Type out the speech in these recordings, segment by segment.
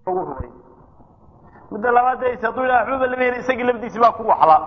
rumay midda labaad de hadduu yidhaha waxbaba lama helin isagii lafdiisii baa ku waxla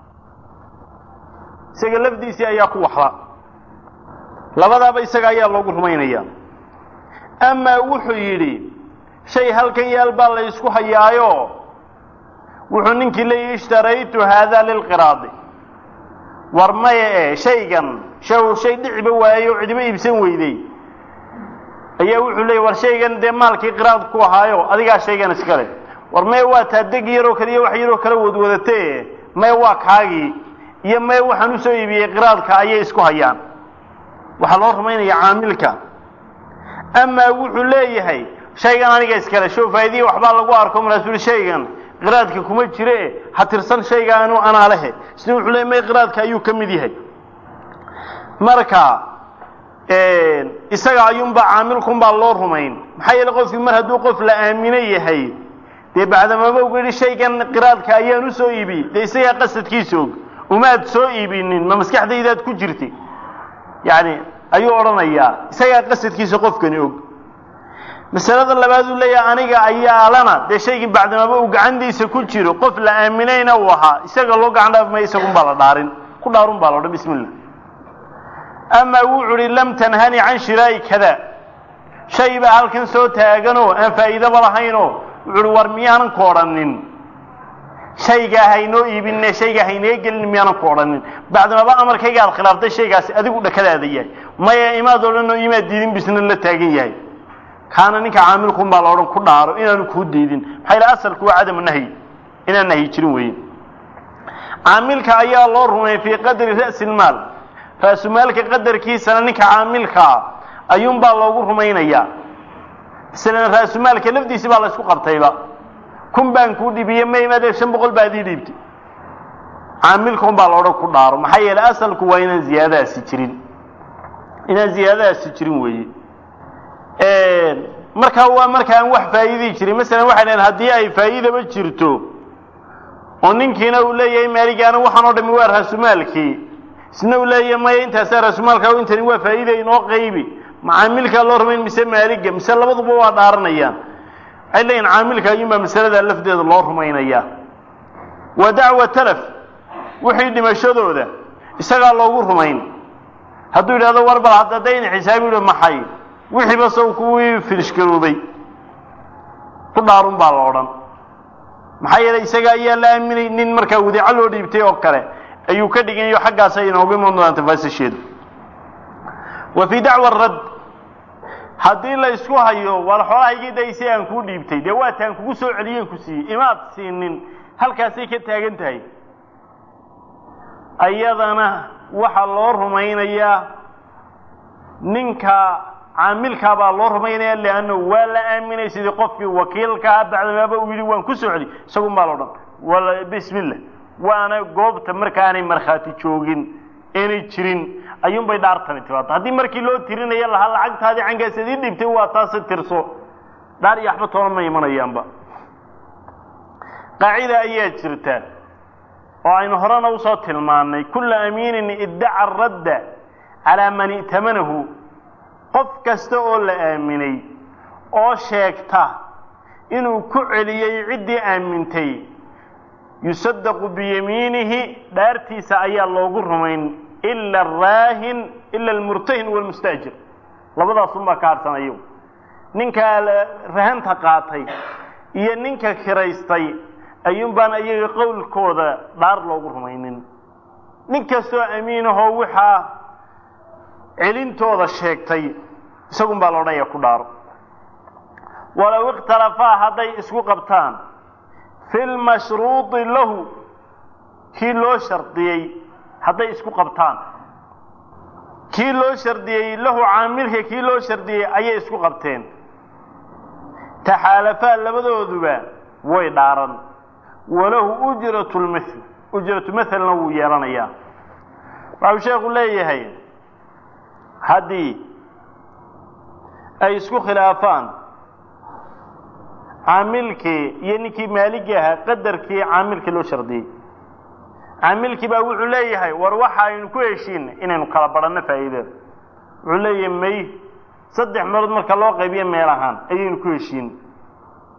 isaga lafdiisii ayaa ku waxla labadaaba isaga ayaa loogu rumaynaya amaa wuxuu yidhi shay halkan yaal baa la ysku hayaayo wuxuu ninkii leeyihi ishtaraytu haada lilqiraadi war maya e shaygan shaw shay dhiciba waayo cidiba iibsan weyday ayaa wuxuu leeyay war shaygan dee maalkii qiraad ku ahaayo adigaa shaygan iskale war maya waa taa deg yaroo kale iyo wax yaroo kale wadwadate maya waa kaagii iyo maya waxaan usoo iibiyey qiraadka ayay isku hayaan waxaa loo rumaynaya caamilka amaa wuxuu leeyahay shaygan aniga iskale show faa'idiya waxbaa lagu arko markaasuu shaygan qiraadka kuma jire ha tirsan shaygaanu anaa lehe isna wuxuu leeyay may qiraadka ayuu ka mid yahay marka isaga ayuunbaa caamilkunbaa loo rumayn maxaa yeele qofkii mar hadduu qof la aamino yahay dee bacdamaba ugu yidhi shaygan qiraadka ayaan usoo iibiyey dee isagaa qasadkiisa og umaad soo iibinin ma maskaxdaydaad ku jirti yacni ayuu odhanayaa isagaa qasadkiisa qofkani og masalada labaad uu leeyahay aniga ayaalana dee shaygii bacdamaba uu gacantiisa ku jiro qof la aaminayna uu ahaa isaga loo gacan dhaaf maya isagunbaa la dhaarin ku dhaarun baa la odhan bismi illah amaa wuxuu uhi lam tanhani can shiraa'i kada shay baa halkan soo taaganoo aan faa'iidaba lahaynoo wuxu uhi war miyaanan ku odhanin shaygaa haynoo iibinne shaygaa haynee gelin miyaanan ku odhanin bacdamaba amarkayga aad khilaaftay shaygaasi adigu dhakadaada yahay maya imaad odhanoo imaad diidin bisna la taagan yahay kaana ninka caamilkun baa la odhan ku dhaaro inaanu kuu diidin maxaa yidhaha asalku waa cadamu nahyi inaan nahyi jirin weeye caamilka ayaa loo rumeeyey fii qadri ra'si lmaal raasumaalka qadarkiisana ninka caamilkaa ayuunbaa loogu rumaynayaa masalan raasumaalka lafdiisi baa la ysku qabtayba kun baan kuu dhibiye ma imaadee shan boqol baad ii dhiibtay caamilkaun baa la odhan ku dhaaro maxaa yeelay asalku waa inaan ziyaadadaasi jirin inaan ziyaadadaasi jirin weeye markaa waa markaan wax faa'iidii jirin masalan waxay dhahen haddii ay faa'iidaba jirto oo ninkiina uu leeyahay maaligaana waxaan oo dhami waa raasumaalkii isna uu leeyahay maya intaasaa raasumaalka intani waa faa'iida inoo qaybi macaamilkaa loo rumayn mise maaliga mise labaduba waa dhaaranayaan waxay leeyihin caamilka ayuunbaa masaladaa lafdeeda loo rumaynayaa wa dacwa talaf wixii dhimashadooda isagaa loogu rumayn hadduu yidhahdo war bal hadda dayna xisaabi yihi maxay wixiiba saw kuwii filishgaroobay ku dhaarun baa la odhan maxaa yeelay isaga ayaa la aaminay nin markaa wadeeco loo dhiibtay oo kale ayuu ka dhiganyo xaggaas ay inooga iman doonaan tafaasisheedu wa fii dacwa radd haddii la isku hayo war xoolahaygii daysay aan kuu dhiibtay dee waataan kugu soo celiyeen ku siiyey imaad siinin halkaasay ka taagan tahay ayadana waxaa loo rumaynayaa ninka caamilkaa baa loo rumaynaya liannahu waa la aaminay sidii qofkii wakiilkaa bacdamaaba uu yidhi waan ku soo celi isagun baa la odhan wala bismi illah waana goobta markaanay markhaati joogin inay jirin ayuunbay dhaartani timaado haddii markii loo tirinayo lahaa lacagtaadii cankaas idii dhibtay waa taasi tirso dhaar iyo waxba toona ma imanayaanba qaacida ayaa jirta oo aynu horena usoo tilmaannay kulla amiinin iddaca radda calaa man i'tamanahu qof kasta oo la aaminay oo sheegta inuu ku celiyey ciddii aamintay yusadaqu biyamiinihi dhaartiisa ayaa loogu rumayn ila araahin ila almurtahin walmustaajir labadaasunbaa ka harhsanayo ninkaa rahanta qaatay iyo ninka kiraystay ayuun baan iyaga qowlkooda dhaar loogu rumaynin nin kastoo amiinahoo waxaa celintooda sheegtay isagun baa la odhanaya ku dhaaro walow ikhtalafaa hadday isku qabtaan fi lmashruudi lahu kii loo shardiyey hadday isku qabtaan kii loo shardiyey lahu caamilka kii loo shardiyey ayay isku qabteen taxaalafaa labadooduba way dhaaran walahu ujratu lmithl ujratu mathelna wuu yeelanayaa waxau sheekhu leeyahay haddii ay isku khilaafaan caamilkii iyo ninkii maaligii ahaa qadarkii caamilkii loo shardiyey caamilkii baa wuxuu leeyahay war waxa aynu ku heshiin inaynu kala badhanno faa'iidada wuxuu leeyahay may saddex meelood marka loo qaybiyo meel ahaan ayaynu ku heshiin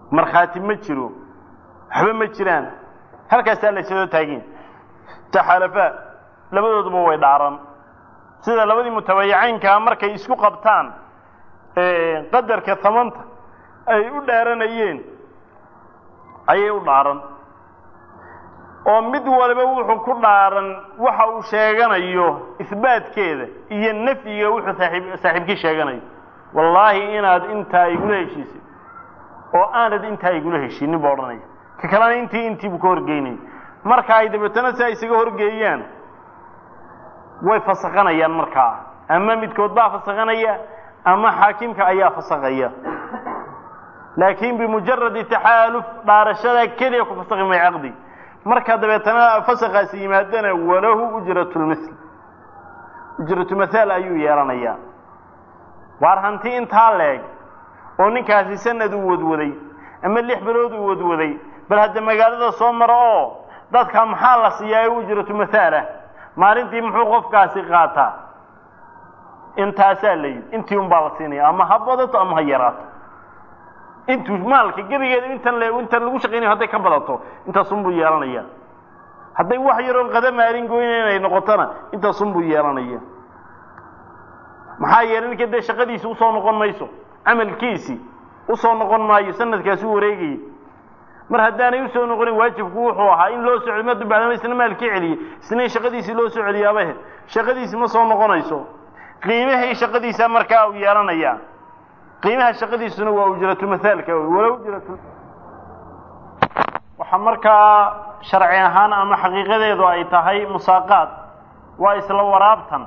markhaati ma jiro waxba ma jiraan halkaasaa la ysoo taagin taxaalafaa labadooduba way dhaaran sida labadii mutabayicaynkaa markay isku qabtaan qadarka tamanta ay u dhaaranayeen ayay u dhaaran oo mid waliba wuxuu ku dhaaran waxa uu sheeganayo isbaatkeeda iyo nafyiga wuxuu saaib saaxiibkii sheeganayo wallaahi inaad intaa igula heshiisay oo aanad intaa igula heshiinin buu odhanaya ka kalena intii intii buu ka horgeynaya marka ay dabeetana si ay isaga horgeeyaan way fasakhanayaan markaa ama midkood baa fasakhanaya ama xaakimka ayaa fasakaya laakiin bimujaradi taxaaluf dhaarashada keliya ku fasakhi may caqdi marka dabeetana fasakaasi yimaadana walahu ujratulmithl ujratumathaal ayuu yeelanayaa waar hanti intaa leeg oo ninkaasi sanad uu wadwaday ama lix bilood uu wadwaday bal hadda magaalada soo maro oo dadka maxaa la siiyaa ee ujratu mathaalah maalintii muxuu qofkaasi qaataa intaasaa la yidhi intii un baa la siinaya ama ha badato ama ha yaraato intuu maalka gebigeeda intan le intan lagu shaqaynayo hadday ka badato intaasunbuu yeelanaya hadday wax yaroon qada maalin goyna inay noqotona intaasunbuu yeelanaya maxaa yeelay ninka dee shaqadiisi usoo noqon mayso camalkiisi usoo noqon maayo sanadkaasi u wareegayay mar haddaanay usoo noqonin waajibku wuxuu ahaa in loo soo celiy madu bacdama isna maalkii celiyey isna in shaqadiisii loo soo celiyaabahe shaqadiisi ma soo noqonayso qiimihii shaqadiisa markaa uu yeelanayaa qiimaha shaqadiisuna waa ujratu mathaalka wey wala ujratu waxaa markaa sharci ahaan ama xaqiiqadeedu ay tahay musaaqaad waa isla waraabtan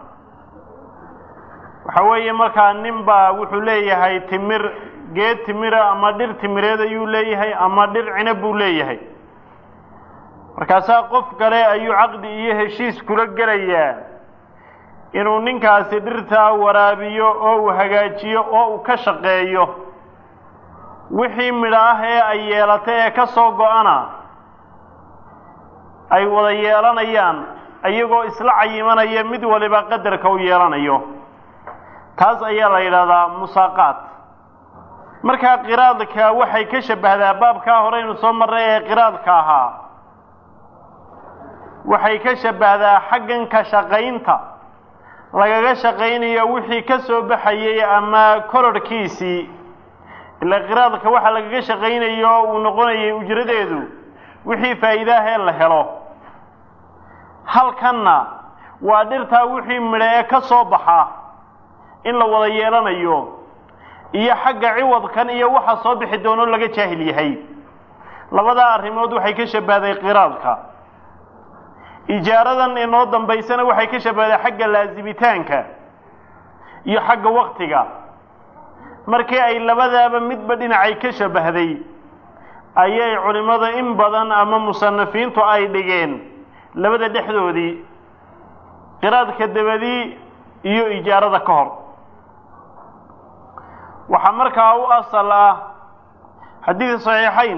waxa weeye markaa nin baa wuxuu leeyahay timir geed timira ama dhir timireed ayuu leeyahay ama dhir cinab buu leeyahay markaasaa qof kale ayuu caqdi iyo heshiis kula gelayaa inuu ninkaasi dhirtaa waraabiyo oo uu hagaajiyo oo uu ka shaqeeyo wixii midho ah ee ay yeelatay ee ka soo go-ana ay wada yeelanayaan iyagoo isla cayimanaya mid waliba qadarka u yeelanayo taas ayaa la yidhahdaa musaaqaat markaa qiraadka waxay ka shabbahdaa baabkaa horeynu soo marray ee qiraadka ahaa waxay ka shabbahdaa xaggan ka shaqaynta lagaga shaqaynayo wixii ka soo baxayay ama kororhkiisii ila qiraadka waxa lagaga shaqaynayo uu noqonayay ujradeedu wixii faa'iidaahee la helo halkanna waa dhirtaa wixii midho ee ka soo baxa in la wada yeelanayo iyo xagga ciwadkan iyo waxa soo bixi doono laga jaahil yahay labadaa arrimood waxay ka shabbahday qiraadka ijaaradan inoo dambaysana waxay ka shabbahday xagga laasimitaanka iyo xagga waktiga markii ay labadaaba midba dhinacay ka shabbahday ayay culimmada in badan ama musanafiintu ay dhigeen labada dhexdoodii qiraadka dabadii iyo ijaarada ka hor waxaa markaa u asal ah xadiid saxiixayn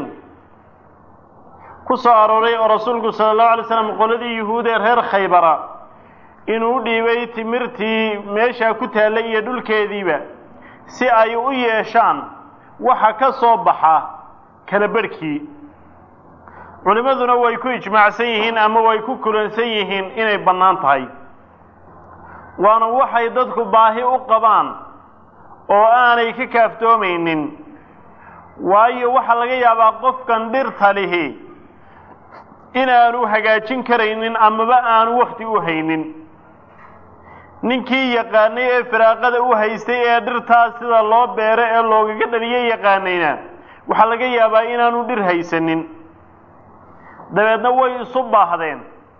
ku soo arooray oo rasuulku sala allahu alay slam qoladii yuhuud ee reer khaybara inuu u dhiibay timirtii meeshaa ku taallay iyo dhulkeediiba si ay u yeeshaan waxa ka soo baxa kala barhkii culimmaduna way ku ijmaacsan yihiin ama way ku kulansan yihiin inay bannaan tahay waana waxay dadku baahi u qabaan oo aanay ka kaaftoomaynin waayo waxaa laga yaabaa qofkan dhirta lihi inaanu hagaajin karaynin amaba aanu wakti u haynin ninkii yaqaanay ee firaaqada u haystay ee dhirtaas sida loo beero ee loogaga dhaliyo yaqaanayna waxaa laga yaabaa inaanu dhir haysanin dabeedna way isu baahdeen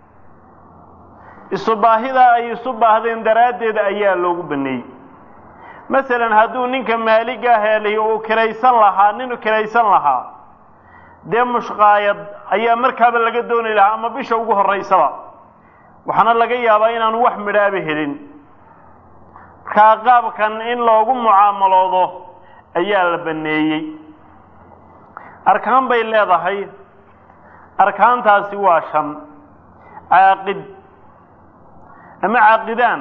isu baahidaa ay isu baahdeen daraaddeed ayaa loogu baneeyey masalan hadduu ninka maaliga helay uu kiraysan lahaa ninu kiraysan lahaa dee mushqaayad ayaa markaaba laga dooni lahaa ama bisha ugu horraysaba waxaana laga yaabaa inaanu wax midhaaba helin markaa qaabkan in loogu mucaamaloodo ayaa la baneeyey arkaan bay leedahay arkaantaasi waa shan caaqid ama caaqidaan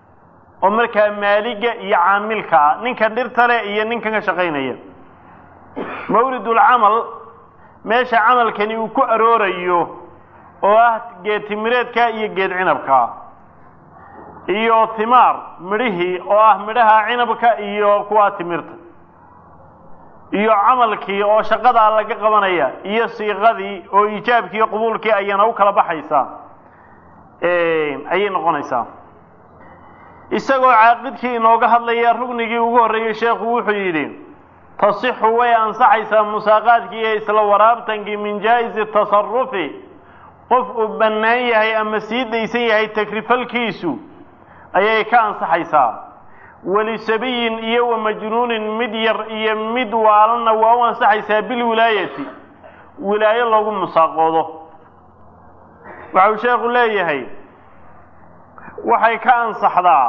oo markaa maaliga iyo caamilka ah ninka dhirta leh iyo ninkan ka shaqaynaya mawridulcamal meesha camalkani uu ku aroorayo oo ah geed timireedka iyo geed cinabka iyo himaar midhihii oo ah midhaha cinabka iyo kuwa timirta iyo camalkii oo shaqadaa laga qabanaya iyo siiqadii oo iijaabkii iyo qubuulkii ayana u kala baxaysaa ayay noqonaysaa isagoo caaqidkii inooga hadlaya rugnigii ugu horreeyey sheekhu wuxuu yidhi tasixu way ansaxaysaa musaaqaadkii iyo isla waraabtankii min jaa-isi tasarufi qof uu bannaan yahay ama sii daysan yahay takrifalkiisu ayay ka ansaxaysaa walisabiyin iyo wa majnuunin mid yar iyo mid waalanna waa u ansaxaysaa bilwilaayati wilaayo loogu musaaqoodo waxau sheekhu leeyahay waxay ka ansaxdaa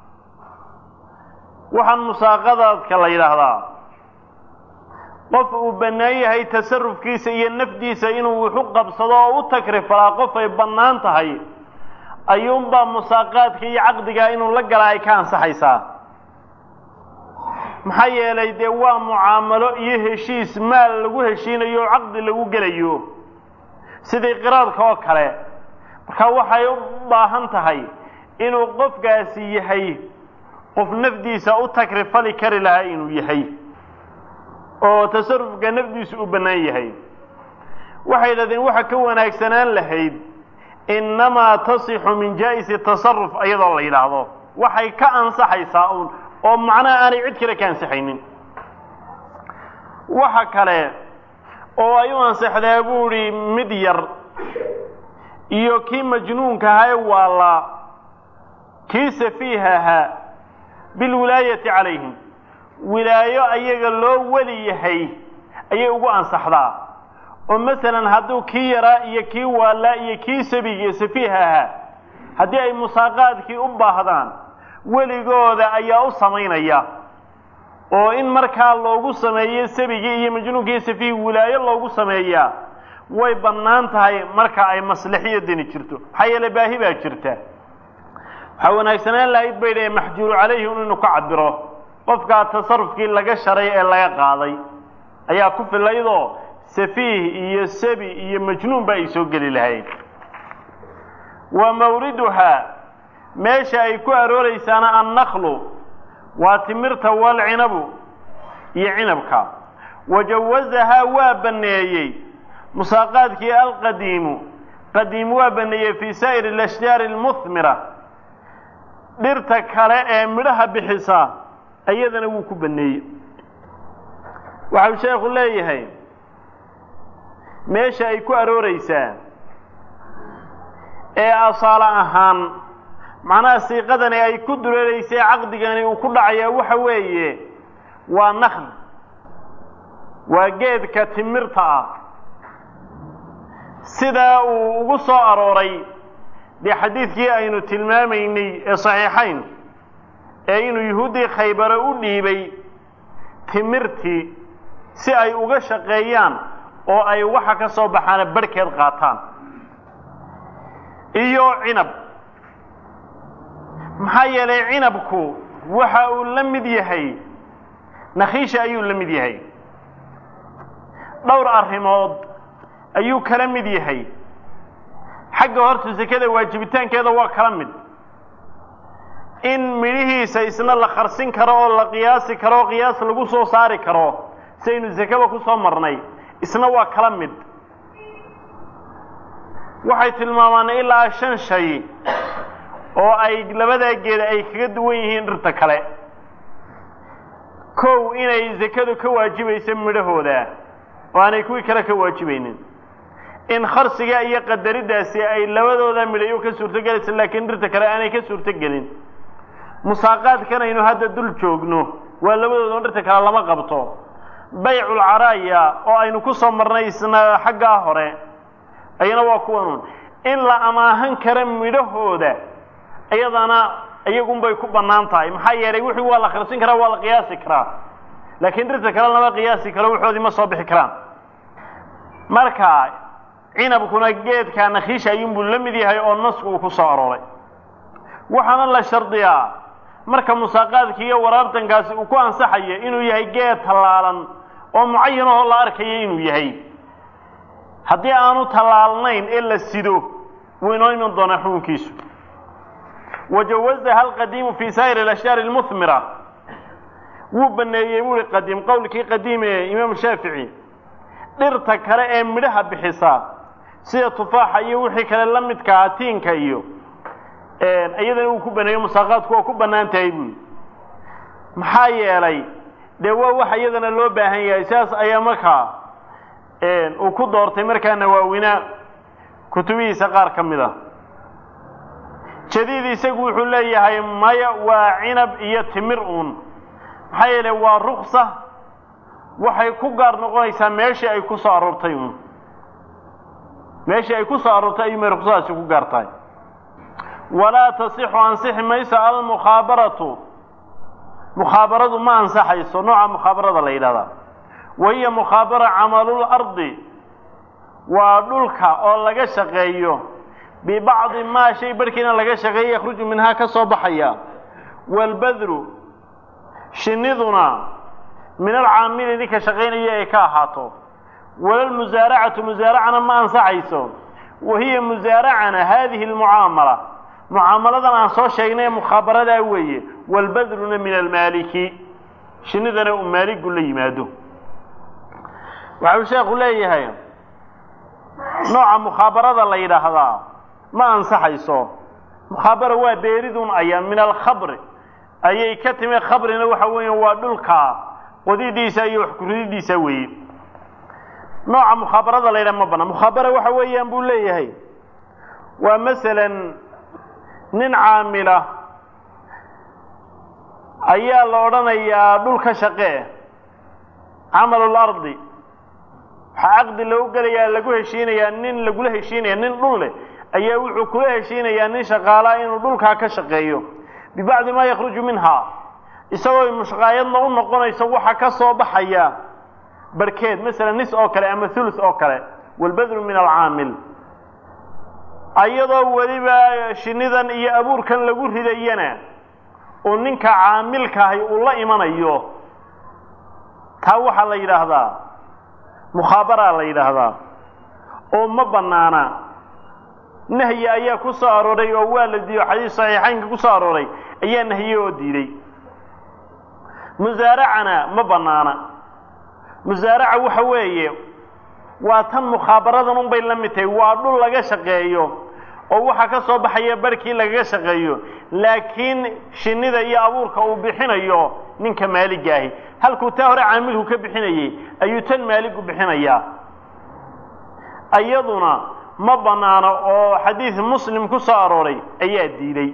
waxaan musaaqadaadka la yidhaahdaa qof uu bannaan yahay tasarufkiisa iyo nafdiisa inuu wuxu qabsado oo u takrifalaa qof ay bannaan tahay ayuunbaa musaaqaadka iyo caqdigaa inuu la galaa ay ka ansaxaysaa maxaa yeelay dee waa mucaamalo iyo heshiis maal lagu heshiinayo oo caqdi lagu gelayo sidii qiraadka oo kale marka waxay u baahan tahay inuu qofkaasi yahay qof nafdiisa u takrifali kari lahaa inuu yahay oo tasarufka nafdiisu u bannaan yahay waxay yidhahdeen waxa ka wanaagsanaan lahayd innamaa tasixu min jaa-isi tasaruf iyadoo la yidhaahdo waxay ka ansaxaysaa uun oo macnaha aanay cid kale ka ansaxaynin waxa kale oo ay u ansaxdaa buu idhi mid yar iyo kii majnuunka ahaa ee waallaa kii safiiha ahaa bilwilaayati calayhim wilaayo ayaga loo weli yahay ayay ugu ansaxdaa oo masalan hadduu kii yaraa iyo kii waallaa iyo kii sabiga safiiha ahaa haddii ay musaaqaadkii u baahdaan weligooda ayaa u samaynaya oo in markaa loogu sameeyo sabigii iyo majnuunkii safiih wilaayo loogu sameeyaa way bannaan tahay marka ay maslaxiyo deni jirto maxaa yeele baahi baa jirta waxaa wanaagsanaan lahayd bay dhahe maxjuuru calayhi inuu ka cabiro qofkaa tasarufkii laga sharay ee laga qaaday ayaa ku filaydoo safiih iyo sabi iyo majnuun ba ay soo geli lahayd wa mawriduhaa meesha ay ku arooraysaana annaklu waa timirta walcinabu iyo cinabka wajawazahaa waa banneeyey musaaqaadkii alqadiimu qadiim waa banneeyey fii saa'iri alashjaari almuhmira dhirta kale ee midhaha bixisa iyadana wuu ku banneeyey waxau sheekhu leeyahay meesha ay ku arooraysaa ee asaalo ahaan macnaha siiqadani ay ku dureeraysay caqdigani uu ku dhacayaa waxa weeye waa nakhl waa geedka timirta ah sidaa uu ugu soo arooray dee xadiidkii aynu tilmaamaynay ee saxiixayn ee inuu yuhuuddii khaybare u dhiibay timirtii si ay uga shaqeeyaan oo ay waxa ka soo baxaana barhkeed qaataan iyo cinab maxaa yeelay cinabku waxa uu la mid yahay nakhiisha ayuu la mid yahay dhowr arrimood ayuu kala mid yahay xagga horta sekada waajibitaankeeda waa kala mid in midhihiisa isna la kharsin karo oo la qiyaasi karo oo qiyaas lagu soo saari karo saynu sekaba ku soo marnay isna waa kala mid waxay tilmaamaan ilaa shan shay oo ay labadaa geeda ay kaga duwan yihiin dhirta kale kow inay sekadu ka waajibayso midhahooda oo aanay kuwii kale ka waajibaynin in kharsiga iyo qadariddaasi ay labadooda midhayo ka suurtogelaysa laakiin dhirta kale aanay ka suurtogelin musaaqaadkan aynu hadda dul joogno waa labadooda oo dhirta kale lama qabto bayculcaraaya oo aynu ku soo marnay isna xaggaa hore ayana waa kuwanun in la amaahan kara midhahooda iyadana iyagunbay ku bannaan tahay maxaa yeelay wixii waa la kharsin karaa waa la qiyaasi karaa laakiin dhirta kale lama qiyaasi karo waxoodii ma soo bixi karaan marka cinabkuna geedka nakhiisha ayuunbuu la mid yahay oo nasku uu ku soo arooray waxaana la shardiyaa marka musaaqaadki iyo waraabtankaasi uu ku ansaxayo inuu yahay geed tallaalan oo mucayan oo la arkayo inuu yahay haddii aanu tallaalnayn ee la sido wuu inoo iman doonaa xukunkiisu wajawazaha alqadiimu fi saa'ir alashyaari almuhmira wuu baneeyey buuhi qadiim qowlkii qadiim ee imaam shaafici dhirta kale ee midhaha bixisa sida tufaaxa iyo wixii kale la midkaa tiinka iyo iyadana uu ku baneeyo musaaqaadku waa ku bannaan tahay buuli maxaa yeelay dee waa wax iyadana loo baahan yahay sidaas ayaa markaa uu ku doortay markaa nawaawina kutubihiisa qaar ka mid a jadiid isagu wuxuu leeyahay maya waa cinab iyo timir uun maxaa yeelay waa ruksa waxay ku gaar noqonaysaa meeshii ay ku soo aroortay uun meeshii ay ku soo aroortay ayuu may ruksadaasi ku gaar tahay walaa tasixu ansixi mayso almukhaabaratu mukhaabaradu ma ansaxayso nooca mukhaabarada la yidhahdaa wa hiya mukhaabara camalul ardi waa dhulka oo laga shaqeeyo bibacdi maa shay barhkiina laga shaqeeyo yakhruju minhaa ka soo baxaya waalbadru shinniduna min alcaamili ninka shaqaynaya ay ka ahaato walalmusaaracatu musaaracana ma ansaxayso wa hiya musaaracana haadihi almucaamala mucaamaladan aan soo sheegnay ee mukhaabaradaa weeye waalbadruna min almaaliki shinnidana uu maaligu la yimaado waxau sheekhu leeyahay nooca mukhabarada la yidhaahdaa ma ansaxayso mukhaabara waa beeridun ayaa min alkhabri ayay ka timi khabrina waxa weeya waa dhulka qodidiisa iyo wax kurididiisa weeye nooca mukhabarada la yidhaha ma bana mukhaabara waxa weeyaan buu leeyahay waa masalan nin caamila ayaa la odhanayaa dhulka shaqee camalul ardi waxaa caqdi lagu gelayaa lagu heshiinayaa nin lagula heshiinaya nin dhul leh ayaa wuxuu kula heshiinayaa nin shaqaalaa inuu dhulkaa ka shaqeeyo bibacdi maa yakhruju minhaa isagoo mushqaayadna u noqonayso waxa ka soo baxaya barhkeed masalan nis oo kale ama thulus oo kale walbadru min alcaamil ayadoo weliba shinnidan iyo abuurkan lagu ridayana uu ninka caamilkaahi uu la imanayo taa waxaa la yidhaahdaa mukhaabaraa la yidhaahdaa oo ma bannaana nahyi ayaa ku soo arooray oo waa la diiyo xadiis saxiixaynka ku soo arooray ayaa nahye oo diiday musaaracana ma bannaana musaaraca waxa weeye waa tan mukhaabaradan unbay la mid tahay waa dhul laga shaqeeyo oo waxaa ka soo baxaya barhkii lagaga shaqeeyo laakiin shinnida iyo abuurka uu bixinayo ninka maaligaahi halkuu taa hore caamilku ka bixinayey ayuu tan maaligu bixinayaa iyaduna ma bannaano oo xadiid muslim ku soo arooray ayaa diiday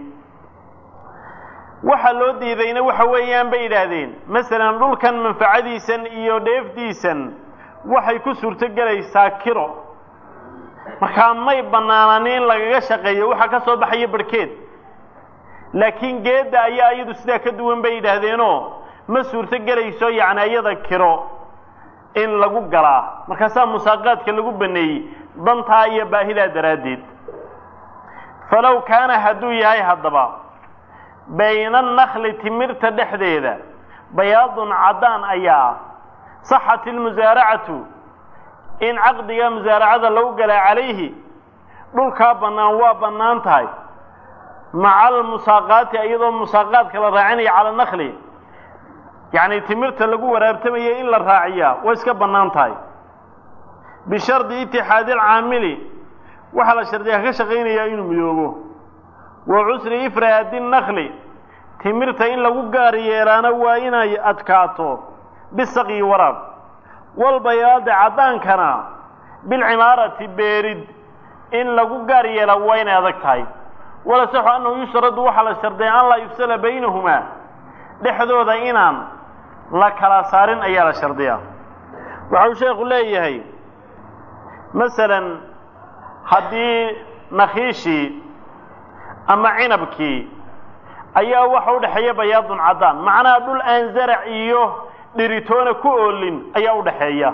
waxa loo diidayna waxa weeyaan bay yidhaahdeen masalan dhulkan manfacadiisan iyo dheefdiisan waxay ku suurto gelaysaa kiro markaa may bannaanaan in lagaga shaqeeyo waxa ka soo baxaya barhkeed laakiin geedda ayaa iyadu sidaa ka duwan bay yidhaahdeenoo ma suurto gelayso yacni iyada kiro in lagu galaa markaasaa musaaqaadka lagu baneeyey dantaa iyo baahidaa daraaddeed falow kaana hadduu yahay haddaba bayna annakli timirta dhexdeeda bayaadun caddaan ayaa saxat ilmusaaracatu in caqdiga musaaracada lagu galaa calayhi dhulkaa bannaan waa bannaan tahay maca almusaaqaati iyadoo musaaqaadka la raacinaya cala nakli yacni timirta lagu waraabtamaya in la raaciyaa way iska bannaan tahay bishardi itixaadi alcaamili waxaa la shardiyaa ka shaqaynayaa inuu midoobo wa cusri ifraadi nakli timirta in lagu gaar yeelaana waa inay adkaato bisaqyi waraab walbayaadi caddaankana bilcimaarati beerid in lagu gaar yeelaa waa inay adag tahay wala saxu annahu yushradu waxaa la shardiya an laa yufsala baynahumaa dhexdooda inaan la kala saarin ayaa la shardiyaa waxau sheekhu leeyahay masalan haddii nakhiishii ama cinabkii ayaa waxa u dhexeeya bayaadun caddaan macnaha dhul aan zarac iyo dhiritoona ku oolin ayaa u dhaxeeya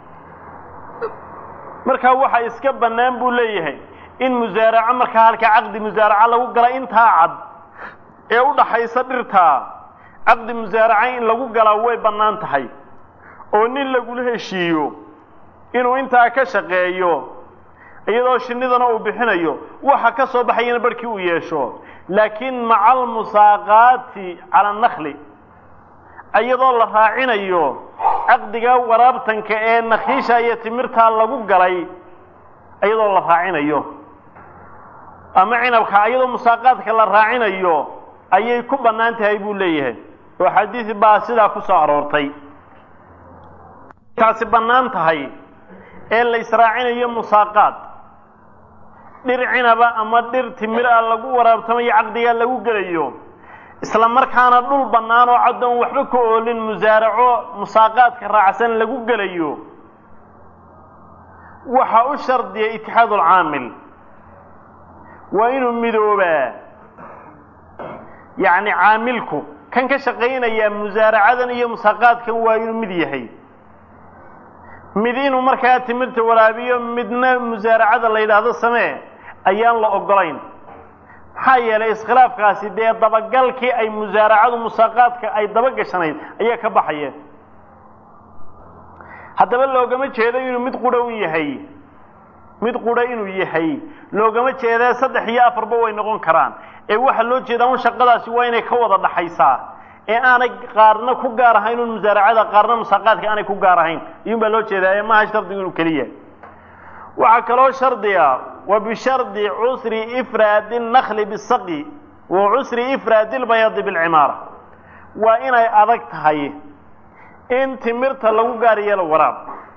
markaa waxa iska bannaan buu leeyahay in musaaraco markaa halkaa caqdi musaaraco lagu gala intaa cad ee u dhaxaysa dhirtaa caqdi musaaraca in lagu galaa way bannaan tahay oo nin lagula heshiiyo inuu intaa ka shaqeeyo iyadoo shinnidana uu bixinayo waxa ka soo baxayana barhkii uu yeesho laakiin maca almusaaqaati cala annakli iyadoo la raacinayo caqdiga waraabtanka ee nakhiisha iyo timirtaa lagu galay iyadoo la raacinayo ama cinabka iyadoo musaaqaadka la raacinayo ayay ku bannaan tahay buu leeyahay oo xadiid baa sidaa ku soo aroortay taasi bannaan tahay ee la israacinayo musaaqaad dhir cinaba ama dhir timir ah lagu waraabtamayo caqdigaa lagu gelayo isla markaana dhul bannaan oo caddoon waxba ka oolin musaaraco musaaqaadka raacsan lagu gelayo waxaa u shardiya itixaadu alcaamil waa inuu midoobaa yacni caamilku kan ka shaqaynayaa musaaracadan iyo musaaqaadkan waa inuu mid yahay mid inuu markaa timirta waraabiyo midna musaaracada la yidhaahdo samee ayaan la ogolayn maxaa yeelay iskhilaafkaasi dee dabagalkii ay musaaracadu musaaqaadka ay dabagashanayd ayaa ka baxaya haddaba loogama jeedo inuu mid qudha u yahay mid qudha inuu yahay loogama jeedee saddex iyo afarba way noqon karaan ee waxaa loo jeedaa un shaqadaasi waa inay ka wada dhaxaysaa ee aanay qaarna ku gaar ahayn un musaaracada qaarna musaaqaadka aanay ku gaar ahayn iyun baa loo jeedaa ee maaha shardigu inuu keliya waxaa kaloo shardiga wa bishardi cusri ifraadi nakli bisaqi wa cusri ifraadi lbayadi bilcimaara waa inay adag tahay in timirta lagu gaar yeelo waraab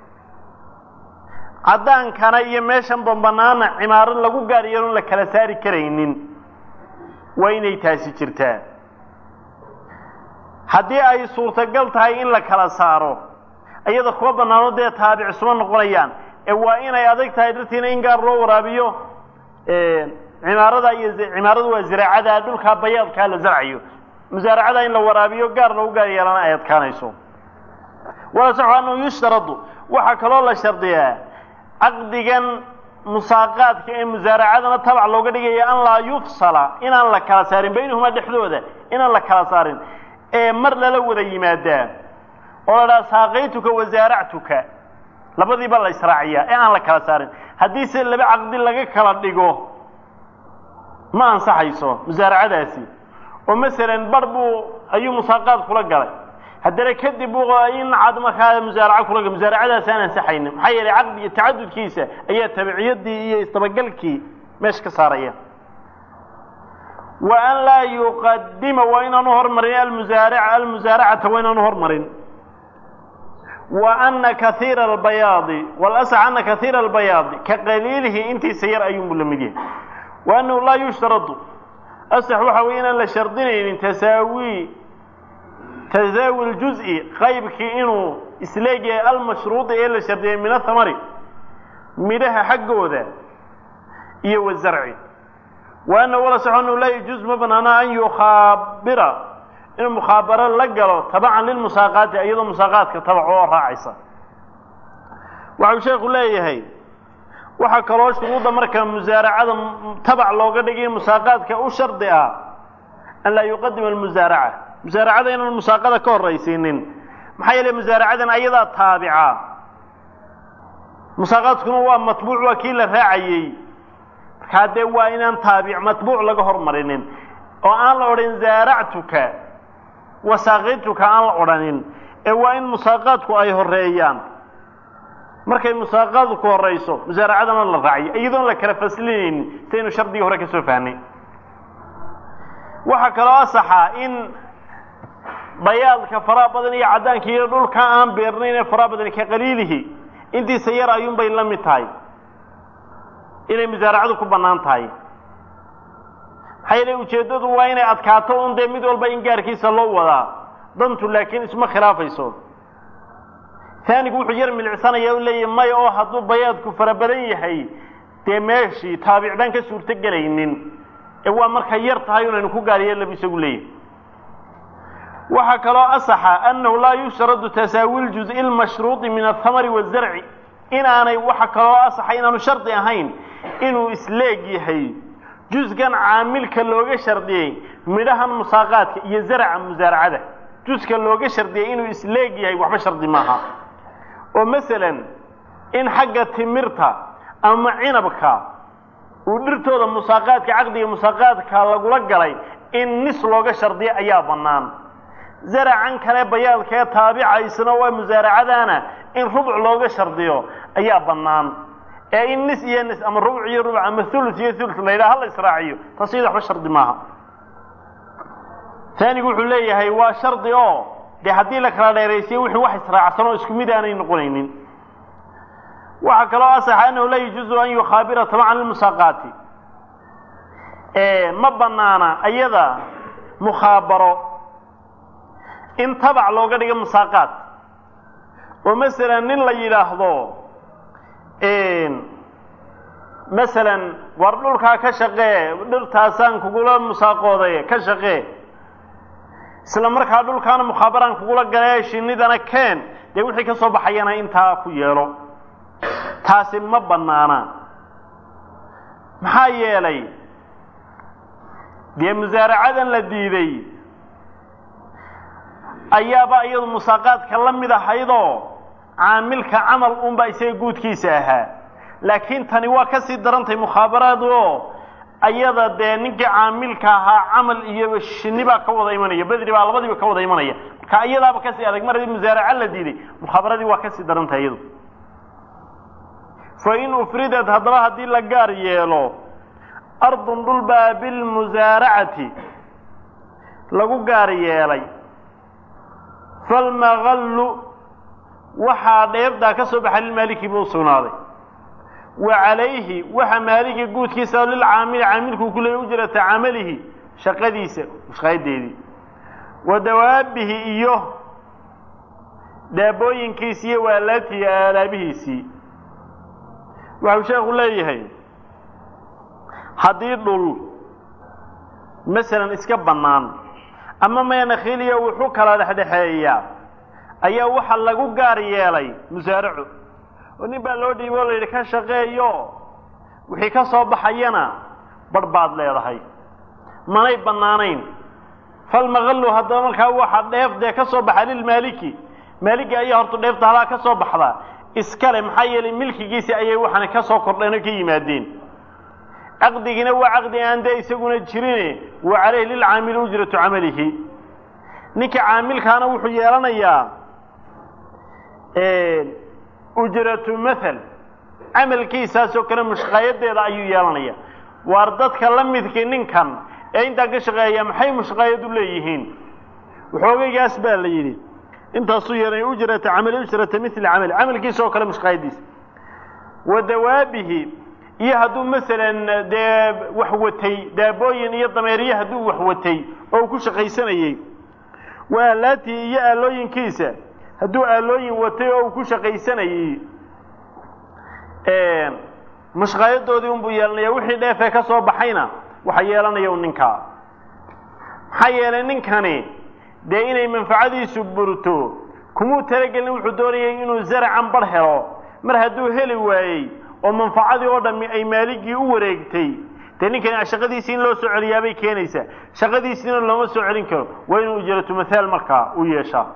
caddaankana iyo meeshan bambanaana cimaaro lagu gaar yeelon la kala saari karaynin waa inay taasi jirtaa haddii ay suurtagal tahay in la kala saaro iyada kuwa bannaano dee taabic suma noqonayaan ee waa inay adag tahay dartiina in gaar loo waraabiyo cimaarada iyo cimaaradu waa ziraacada dhulkaa bayaadkaa la zarcayo musaaracada in la waraabiyo gaar loogu gaar yeelana ay adkaanayso wala saxu annahu yushtaradu waxaa kaloo la shardiyaa caqdigan musaaqaadka ee musaaracadana tabac looga dhigaya an laa yufsala inaan la kala saarin baynahumaa dhexdooda inaan la kala saarin ee mar lala wada yimaadaa oo la dhaha saaqaytuka wasaaractuka labadiiba la israaciyaa ee aan la kala saarin haddii se laba caqdi laga kala dhigo ma ansaxayso musaaracadaasi oo masalan bar buu ayuu musaaqaad kula galay haddana kadib in cad markaa musaaraco kula gal musaaracadaasi aan ansaxaynin maxaa yeelay caqdiga tacadudkiisa ayaa tabiciyadii iyo isdabagalkii meesha ka saaraya wa an laa yuqadima waa inaanu hormarin almusaaraca almusaaracata waa inaanu hormarin wa ana kaiira albayaadi walasax ana kaiira albayaadi ka qaliilihi intiisa yar ayuunbu la mid yahay wa annahu laa yushtaradu asax waxa weeye inaan la shardinaynin tasaawi tasaawi ljuzi qaybkii inuu isleegyahay almashruudi ee la shardiyay min athamari midhaha xaggooda iyo wazarci wa annahu walasax annahu laa yajuuz ma banaana an yukhaabira inuu mukhaabaro la galo tabacan lilmusaaqaati iyadoo musaaqaadka tabac oo raacaysa waxau sheekhu leeyahay waxaa kaloo shuruudda marka musaaracada tabac looga dhigay musaaqaadka u shardi ah an laa yuqadima almusaaraca musaaracada inaan musaaqada ka horraysiinin maxaa yeele musaaracadan ayadaa taabica musaaqaadkuna waa matbuuc waa kii la raacayey markaa dee waa inaan taabic matbuuc laga hormarinin oo aan la odhan zaaractuka wasaaqituka aan la odhanin ee waa in musaaqaadku ay horeeyaan markay musaaqaadku horayso musaaracadana la raaciyo iyadoon la kala faslinaynin saynu shardigii hore ka soo fahnay waxaa kaloo asaxa in bayaadka faraha badan iyo caddaanka iyo dhulka aan beernayn ee faraha badan ka qaliilihi intiisa yar ayuunbay la mid tahay inay musaaracadu ku bannaan tahay maxaa yeele ujeeddadu waa inay adkaato un dee mid walba in gaarkiisa loo wadaa dantu laakiin isma khilaafayso taanigu wuxuu yar milicsanaya u leeyahy maya oo hadduu bayaadku fara badan yahay dee meeshii taabic baan ka suurto gelaynin ee waa markay yar tahay unaynu ku gaaryeelabu isagu leeyahay waxaa kaloo asaxa annahu laa yushradu tasaawi ljuز'i lmashruudi min athamari wazarci inaanay waxa kaloo asaxa inaanu shardi ahayn inuu isleeg yahay juskan caamilka looga shardiyey midhahan musaaqaadka iyo zaraca musaaracada juska looga shardiyey inuu isleeg yahay waxba shardi maaha oo masalan in xagga timirta ama cinabka uu dhirtooda musaaqaadka caqdiga musaaqaadka lagula galay in nis looga shardiyo ayaa bannaan zaracan kale bayaadkee taabicaysna waa musaaracadaana in rubuc looga shardiyo ayaa bannaan ee in nis iyo nis ama rubuc iyo rubuc ama thuluth iyo thuluth la yidhaha hala israaciyo taas iyada waxba shardi maaha taanigu wuxuu leeyahay waa shardi oo dee haddii la kala dheeraysiyo wixii wax israacsan oo isku mid aanay noqonaynin waxaa kaloo asaxa annahu laa yajuuzu an yukhaabira tabacan lilmusaaqaati ma banaana ayada mukhaabaro in tabac looga dhigo musaaqaad oo masalan nin la yidhaahdo masalan war dhulkaa ka shaqee dhirtaasaan kugula musaaqooday ka shaqee isla markaa dhulkaana mukhaabaraan kugula galee shinnidana keen dee wixii ka soo baxayana intaa ku yeelo taasi ma bannaana maxaa yeelay dee musaaracadan la diiday ayaaba iyadu musaaqaadka la mid ahaydoo caamilka camal unbaa isaga guudkiisa ahaa laakiin tani waa ka sii darantay mukhaabaraadu oo ayada dee ninkii caamilka ahaa camal iyo shinni baa ka wada imanaya bedri baa labadiiba ka wada imanaya marka iyadaaba kasii adag mar haddii musaaraca la diiday mukhaabaradii waa kasii darantay iyadu fa in ufridad haddaba haddii la gaar yeelo ardun dhulbaa bilmusaaracati lagu gaar yeelay falmaqallu waxaa dheebdaa ka soo baxa lilmaaliki buu sugnaaday wa calayhi waxa maaliki guudkiisa oo lilcaamili caamilkuu ku leeyay ujrata camalihi shaqadiisa shaqayadeedii wa dawaabihi iyo daabooyinkiisi iyo waalaatihi aalaabihiisii waxau sheekhu leeyahay haddii dhul masalan iska bannaan ama meenakhiiliya wuxuu kala dhexdhexeeyaa ayaa waxa lagu gaar yeelay musaaraco oo nin baa loo dhiibo o la yidhi ka shaqeeyo wixii ka soo baxayana barh baad leedahay manay bannaanayn falmaqallu haddaba markaa waxa dheef dee ka soo baxa lilmaaliki maaligi ayaa horta dheefta halaa ka soo baxda iskale maxaa yeelay milkigiisi ayay waxaana ka soo kordheen oo ka yimaadeen caqdigiina waa caqdi aan dee isaguna jirine wa calayhi lilcaamili ujratu camalihi ninka caamilkaana wuxuu yeelanayaa ujratu mathal camalkiisaasoo kale mushqaayadeeda ayuu yeelanaya waar dadka la midkii ninkan ee intaa ka shaqeeya maxay mushqaayadu leeyihiin waxoogaygaas baa la yidhi intaasuu yeelanaya ujrata camali ujrata mili camali camalkiisa oo kale mushqaayadiisa wa dawaabihi iyo hadduu masalan dee wax watay daabooyin iyo dameeriye hadduu wax watay oo uu ku shaqaysanayey wa aalaatihi iyo aalooyinkiisa hadduu aalooyin watay oo uu ku shaqaysanayey mushqaayadoodii unbuu yeelanaya wixii dheefee ka soo baxayna waxa yeelanaya un ninkaa maxaa yeelay ninkani dee inay manfacadiisu burto kumuu talagelin wuxuu doonayay inuu zaracan bar helo mar hadduu heli waayey oo manfacadii oo dhammi ay maaligii u wareegtay dee ninkani shaqadiisii in loo soo celiyaabay keenaysaa shaqadiisiina looma soo celin karo waa inuu ujratu mathaal markaa u yeeshaa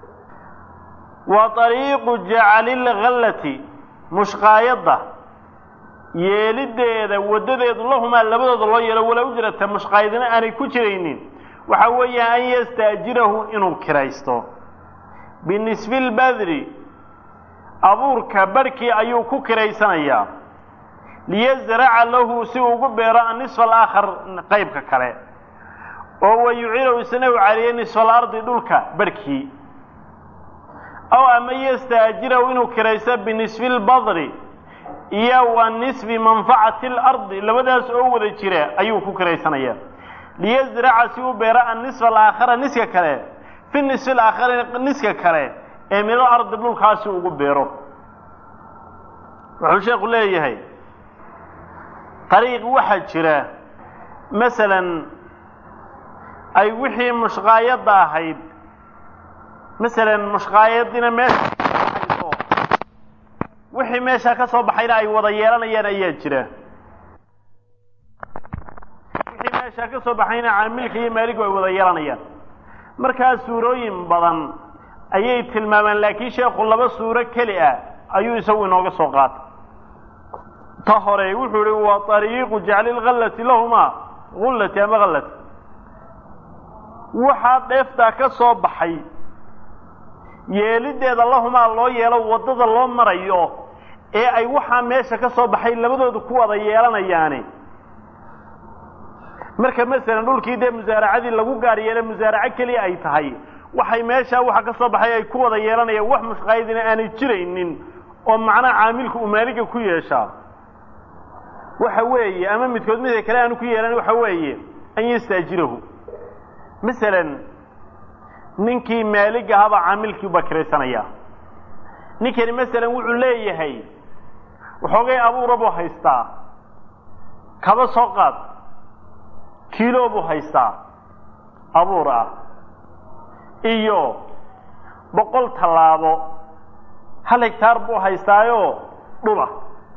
wa ariiqu jacali lkhallati mushqaayadda yeelideeda waddadeedu lahumaa labadooda loo yeelo walaa ujrata mushqaayadina aanay ku jiraynin waxa weeya an yastaajirahu inuu kiraysto binisfi lbadri abuurka barhkii ayuu ku kiraysanayaa liyasraca lahu si uu ugu beero anisfa alaakhar qaybka kale oo wayucilahu isna u caliye nisfa alardi dhulka barhkii aw ama yastaajirahu inuu kiraysto binisfi lbadri iyo wa nisfi manfacati alardi labadaas oo wada jira ayuu ku kiraysanayaa liyasraca si uu beero anisfa alaakhara niska kale fi nisfi alaakhari niska kale ee midal ardi dhulkaasi ugu beero wuxuu sheekhu leeyahay dariiq waxaa jira masalan ay wixii mushqaayadda ahayd masalan mushqaayadina meesha hayso wixii meeshaa ka soo baxayna ay wada yeelanayaan ayaa jira wixii meeshaa ka soo baxayna caamilka iyo maaligu ay wada yeelanayaan markaa suurooyin badan ayay tilmaamaan laakiin sheekhu laba suuro keli ah ayuu isagu inooga soo qaatay ta hore wuxuu ihi waa ariiqu jacli lhallati lahumaa gullati ama hallati waxaa dheeftaa ka soo baxay yeeliddeeda lahumaa loo yeelo waddada loo marayo ee ay waxaa meesha ka soo baxay labadoodu ku wada yeelanayaani marka masalan dhulkii dee musaaracadii lagu gaar yeelay musaaraco keliya ay tahay waxay meeshaa waxa ka soo baxay ay ku wada yeelanayaan wax mushqaayadina aanay jiraynin oo macnaha caamilku uu maaliga ku yeeshaa waxa weeye ama midkood midka kale aanu ku yeelan waxa weeye an yastaajirahu masalan ninkii maalig ahaabaa caamilkii baa kiraysanaya ninkani masalan wuxuu leeyahay waxoogay abuura buu haystaa kaba soo qaad kiilo buu haystaa abuur ah iyo boqol tallaabo hal hegtaar buu haystaayoo dhula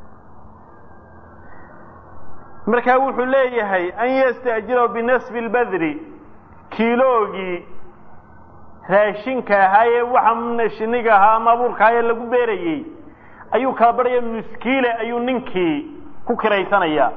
markaa wuxuu leeyahay an yastaajirahu binasfi lbadri kiiloogii raashinka ahaa ee waxa shiniga ahaa ama abuurka ahaa ee lagu beerayey ayuu kala barhaya nuskiile ayuu ninkii ku kiraysanayaa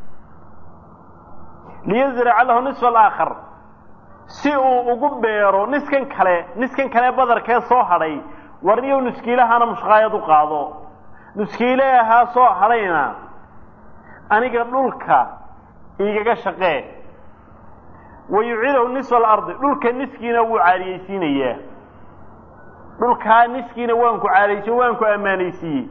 liyazraca lahu nisfa alaakhar si uu ugu beero niskan kale niskan kale badarkee soo hadhay warniyow nuskiilahana mushqaayad u qaado nuskiile ahaa soo hadhayna aniga dhulka igaga shaqee wa yuciidahu nisfa alardi dhulka niskiina wuu caariyeysiinayaa dhulkaa niskiina waan ku caariyeysiye waan ku ammaanaysiiyey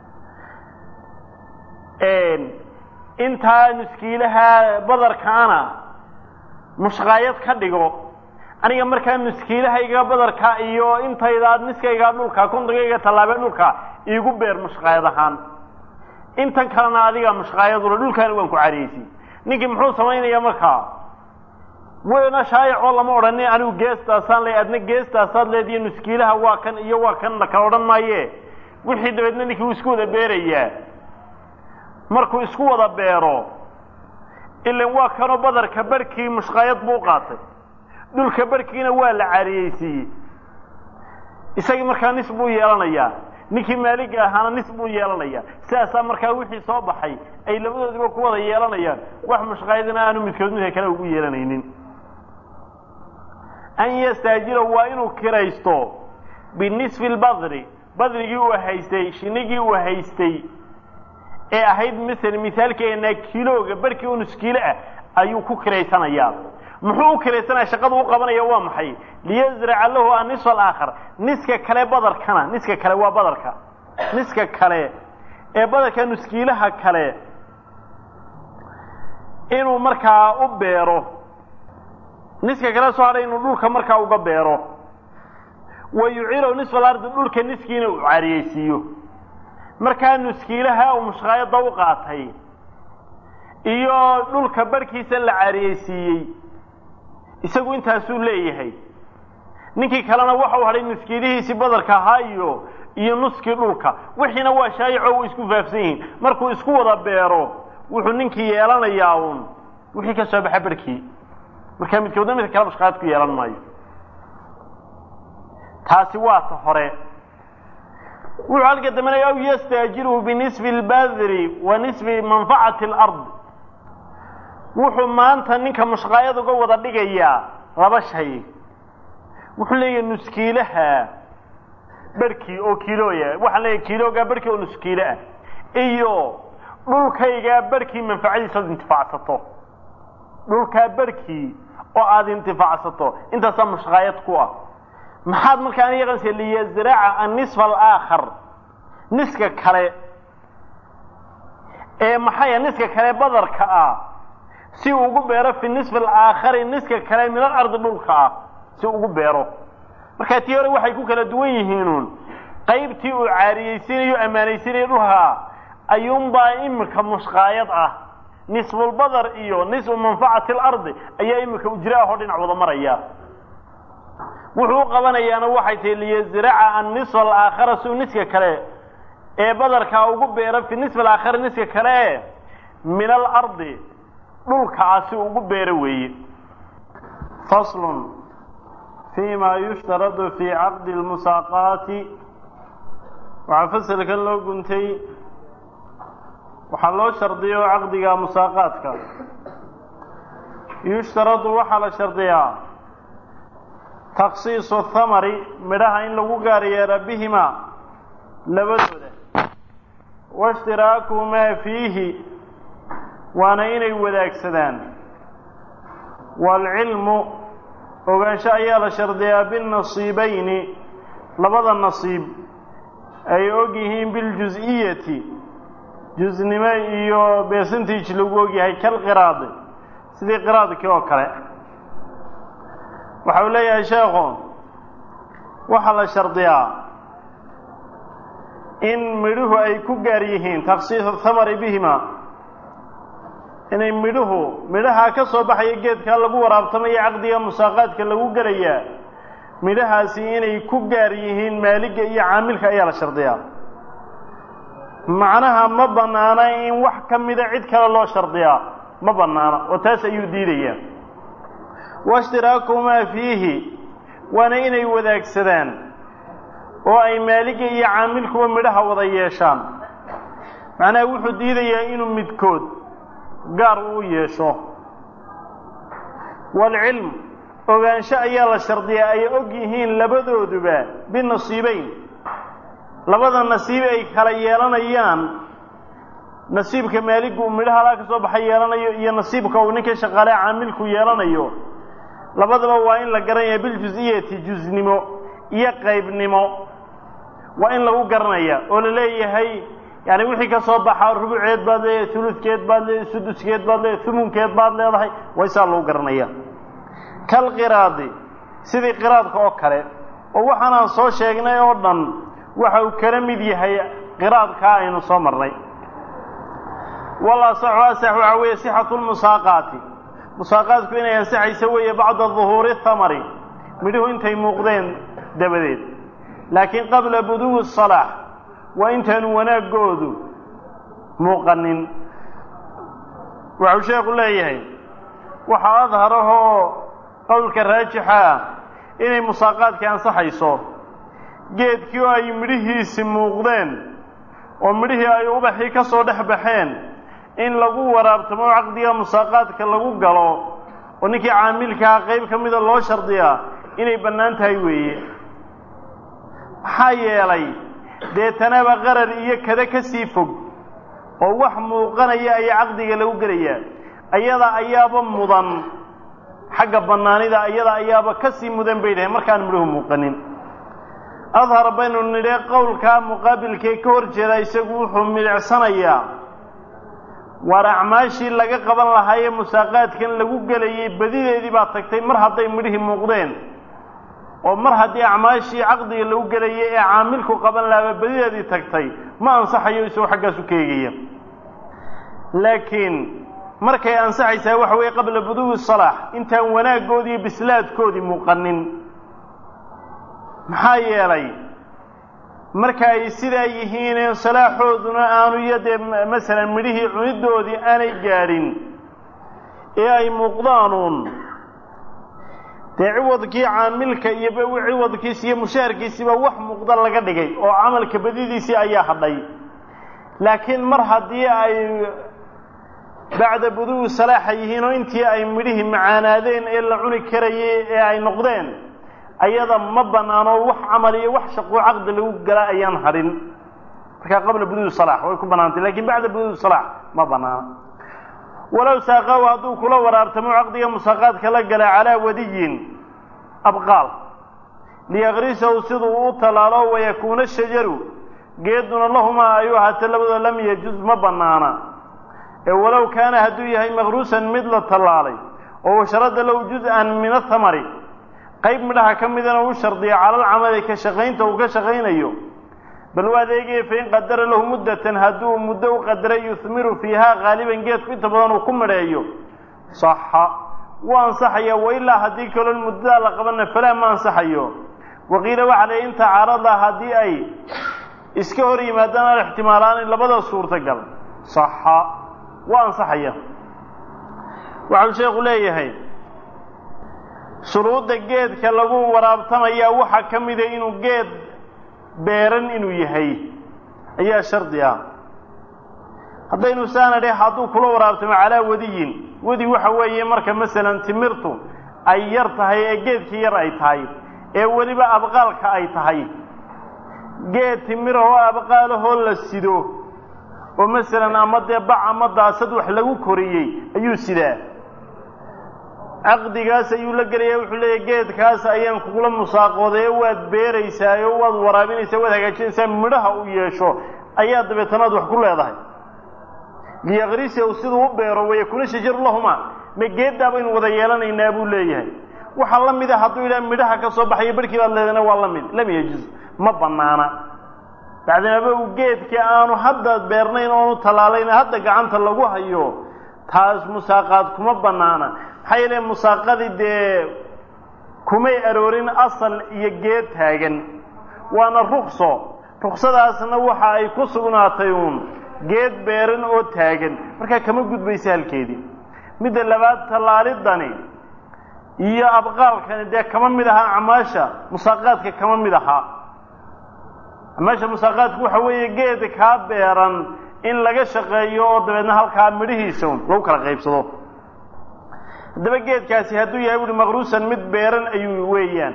intaa nuskiilaha badarkaana mushqaayad ka dhigo aniga markaa nuskiilahayga badarka iyo intaydaad niskaygaa dhulka kontonkayga tallaabee dhulka iigu beer mushqaayad ahaan intan kalena adiga mushqaayadula dhulkaana waan ku caariyeysiy ninkii muxuu samaynayaa markaa weyna shaayicoo lama odhanin anigu geestaasaan le adna geestaasaad leediyo nuskiilaha waa kan iyo waa kan la kala odhan maaye wixii dabeedna ninkii uu isku wada beerayaa markuu isku wada beero ilan waa kanoo badarka barhkii mushqaayad buu u qaatay dhulka barhkiina waa la caariyeysiiyey isagii markaa nis buu yeelanayaa ninkii maaliga ahaana nis buu yeelanayaa sidaasaa markaa wixii soo baxay ay labadoodiba ku wada yeelanayaan wax mushqaayadina aanu midkood midka kale ugu yeelanaynin an yastaajira waa inuu kiraysto binisfi lbadri badrigii uu haystay shinigii uu haystay ee ahayd masala mithaalkeena kilooga barkii oo nuskiilo ah ayuu ku kiraysanayaa muxuu u kiraysanaya shaqadu u qabanaya waa maxay liyazraca lahu annisfa alaakhar niska kale badarkana niska kale waa badarka niska kale ee badarka nuskiilaha kale inuu markaa u beero niska kale soo hadhay inuu dhulka markaa uga beero wa yuciilahu nisfa alardi dhulka niskiina uu caariyeysiiyo markaa nuskiilaha uu mushqaayadda u qaatay iyo dhulka barhkiisa la caariyeysiiyey isagu intaasuu leeyahay ninkii kalena waxau hadhay nuskiilihiisii badarka ahaa iyo iyo nuskii dhulka wixiina waa shaayico way isku faafsan yihiin markuu isku wada beero wuxuu ninkii yeelanayaa uun wixii ka soo baxa barhkii markaa midkoodna midka kale mushqaayad ku yeelan maayo taasi waa ta hore wuxuu halka dambanaya aw yastaajiruhu binisfi اlbadri wa nisfi manfacati اlard wuxuu maanta ninka mushqaayad uga wada dhigayaa laba shay wuxuu leeyahay nuskiilaha barhkii oo kiilooya waxaan leeyahay kiiloogaa barhkii oo nuskiile ah iyo dhulkaygaa barhkii manfacadiisa ad intifaacsato dhulkaa barhkii oo aada intifaacsato intaasaa mushqaayad ku ah maxaad markaa aniga qanaysa liyazraca annisfa alaakhar niska kale ee maxaya niska kale badarka ah si uu ugu beero fi nisfi alaakhari niska kale min alardi dhulka ah si ugu beero markaa tii hore waxay ku kala duwan yihiinuun qaybtii uu caariyeysiinayo ammaanaysiinayo dhulka ayuunbaa imika mushqaayad ah nisfulbadar iyo nisfu manfacati alardi ayaa imika ujra ahoo dhinac wada maraya wuxuu u qabanayaana waxay tahi liyazraca annisfa alaakhara si uu niska kale ee badarkaa ugu beero fi nisfi alaakhari niska kale e min alardi dhulka ah si ugu beero weeye faslun fi فيma yushtaradu fi caqdi اlmusaaqaati waxaa faselkan loo guntay waxaa loo shardiyo caqdiga musaaqaadka yushtaradu waxaa la shardiyaa taksiisu thamari midhaha in lagu gaar yeera bihimaa labadooda waishtiraaku maa fiihi waana inay wadaagsadaan waalcilmu ogaansho ayaa la shardiyaa binnasiibayni labada nasiib ay og yihiin biljus-iyati jusnimo iyo beesantiij lagu ogyahay kalqiraadi sidii qiraadkii oo kale waxa uu leeyahay sheekhu waxaa la shardiyaa in midhuhu ay ku gaar yihiin taksiisu thamari bihima inay midhuhu midhahaa ka soo baxaya geedkaa lagu waraabtamayo caqdiga musaaqaadka lagu gelayaa midhahaasi inay ku gaar yihiin maaliga iyo caamilka ayaa la shardiyaa macnaha ma bannaana in wax ka mida cid kale loo shardiyaa ma bannaana oo taas ayuu diidayaa waishtiraakumaa fiihi waana inay wadaagsadaan oo ay maaliga iyo caamilkuba midhaha wada yeeshaan macnaha wuxuu diidayaa inuu midkood gaar uu yeesho waalcilm ogaansho ayaa la shardiyaa ay og yihiin labadooduba binasiibeyn labada nasiib ay kala yeelanayaan nasiibka maaligu uu midhaha alaa ka soo baxa yeelanayo iyo nasiibka uu ninka shaqaale caamilku yeelanayo labadaba waa in la garanaya biljus-iyati jusnimo iyo qaybnimo waa in lagu garanaya oo la leeyahay yani wixii ka soo baxa rubuceed baad leedahay uludkeed baad leedahay suduskeed baad leedahay humunkeed baad leedahay waa isaa lagu garanaya kalqiraadi sidii qiraadka oo kale oo waxaanaan soo sheegnay oo dhan waxa uu kala mid yahay qiraadkaa aynu soo marnay wal asaxu asax waxaa weeye sixatu lmusaaqaati musaaqaadku inay ansaxayso weeye bacda duhuuri thamari midhuhu intay muuqdeen dabadeed laakiin qabla buduwi salaax waa intaanu wanaaggoodu muuqanin waxuu sheekhu leeyahay waxaa adharahoo qowlka raajixa ah inay musaaqaadkii ansaxayso geedkii oo ay midhihiisi muuqdeen oo midhihii ay ubaxii ka soo dhex baxeen in lagu waraabtamo oo caqdiga musaaqaadka lagu galo oo ninkii caamilkaha qayb ka mida loo shardiyaa inay bannaan tahay weeye maxaa yeelay deetanaba qarar iyo kada ka sii fog oo wax muuqanaya ayaa caqdiga lagu gelayaa ayada ayaaba mudan xagga bannaanida ayada ayaaba ka sii mudan bay dhahay markaan midhuhu muuqanin adhar baynu nidhe qowlkaa muqaabilkee ka hor jeeda isagu wuxuu milicsanayaa waar acmaashii laga qaban lahaayee musaaqaadkan lagu gelayay badideedii baa tagtay mar hadday midhihii muuqdeen oo mar haddii acmaashii caqdiga lagu gelayay ee caamilku qaban lahaaba badideedii tagtay ma ansaxayo isagoo xaggaasu ka eegaya laakiin markay ansaxaysaa waxa weeye qabla buduwi salaax intaan wanaaggoodii iyo bislaadkoodii muuqanin maxaa yeelay marka ay sidaa yihiin salaaxooduna aanu iyo dee masalan midhihii cunidoodii aanay gaadhin ee ay muuqdaanuun dee ciwadkii caamilka iyo ciwadkiisi iyo mushaharkiisiiba wax muuqda laga dhigay oo camalka badidiisii ayaa hadhay laakiin mar haddii ay bacda buduwi salaaxa yihiin oo intii ay midhihii macaanaadeen ee la cuni karayay ee ay noqdeen ayada ma bannaano wax camal iyo wax shaqoo caqdi lagu gala ayaan hadhin markaa qabla buduwi salaax way ku bannaantay lakiin bacda buduwi salaax ma bannaano walow saaqaahu hadduu kula waraabtamo caqdiga musaaqaadka la gala calaa wadiyin abqaal liyakrisahu siduu u tallaalo wayakuuna shajaru geeduna lahumaa ayuu ahaatee labadoo lam yajuz ma bannaana ee walow kaana hadduu yahay makruusan mid la tallaalay oo washarada lahu juz-an min athamari qayb midhaha ka midana u shardiya calalcamali ka shaqaynta uu ka shaqaynayo bal u adeegaya fain qadara lahu muddatan hadduu muddo u qadaray yuhmiru fiihaa haaliban geedku inta badan uu ku midheeyo saxa wuu ansaxaya wailaa haddii kaloo muddadaa la qabana falaa ma ansaxayo waqiila waxaa la in tacaarada haddii ay iska hor yimaadaan alixtimaalaani labada suurtagal saxa waa ansaxaya waxau sheekhu leeyahay shuruudda geedka lagu waraabtamayaa waxaa ka mida inuu geed beeran inuu yahay ayaa shardi ah haddaynu saana dheh hadduu kula waraabtamo calaa wadiyin wadi waxa weeye marka masalan timirtu ay yar tahay ee geedkii yar ay tahay ee weliba abqaalka ay tahay geed timira oo abqaalahoo la sido oo masalan ama dee bac ama daasad wax lagu koriyey ayuu sidaa caqdigaas ayuu la gelaya wuxuu leeyahy geedkaas ayaan kugula musaaqooday oo waad beeraysaa oo waad waraabinaysaa waad hagaajinaysaa midhaha uu yeesho ayaa dabeetanaad wax ku leedahay liyaqrisahu siduu u beero wayakuna shajaru lahuma ma geeddaa baynu wada yeelanaynaa buu leeyahay waxaa la mid a hadduu yidhaha midhaha ka soo baxayo barhkii baad leedana waa la mid lam yajuz ma banaana bacdinaba uu geedkii aanu hadda beernayn oonu tallaalayna hadda gacanta lagu hayo taas musaaqaad kuma banaana maxaa yeele musaaqadii dee kumay aroorin asal iyo geed taagan waana rukso ruksadaasna waxa ay ku sugnaatay uun geed beeran oo taagan markaa kama gudbaysa halkeedii midda labaad tallaalidani iyo abqaalkani dee kama mid ahaa acmaasha musaaqaadka kama mid ahaa acmaasha musaaqaadku waxa weeye geed kaa beeran in laga shaqeeyo oo dabeedna halkaa midhihiisa un lagu kala qaybsado haddaba geedkaasi hadduu yahay buuhi maqruusan mid beeran ayuu weeyaan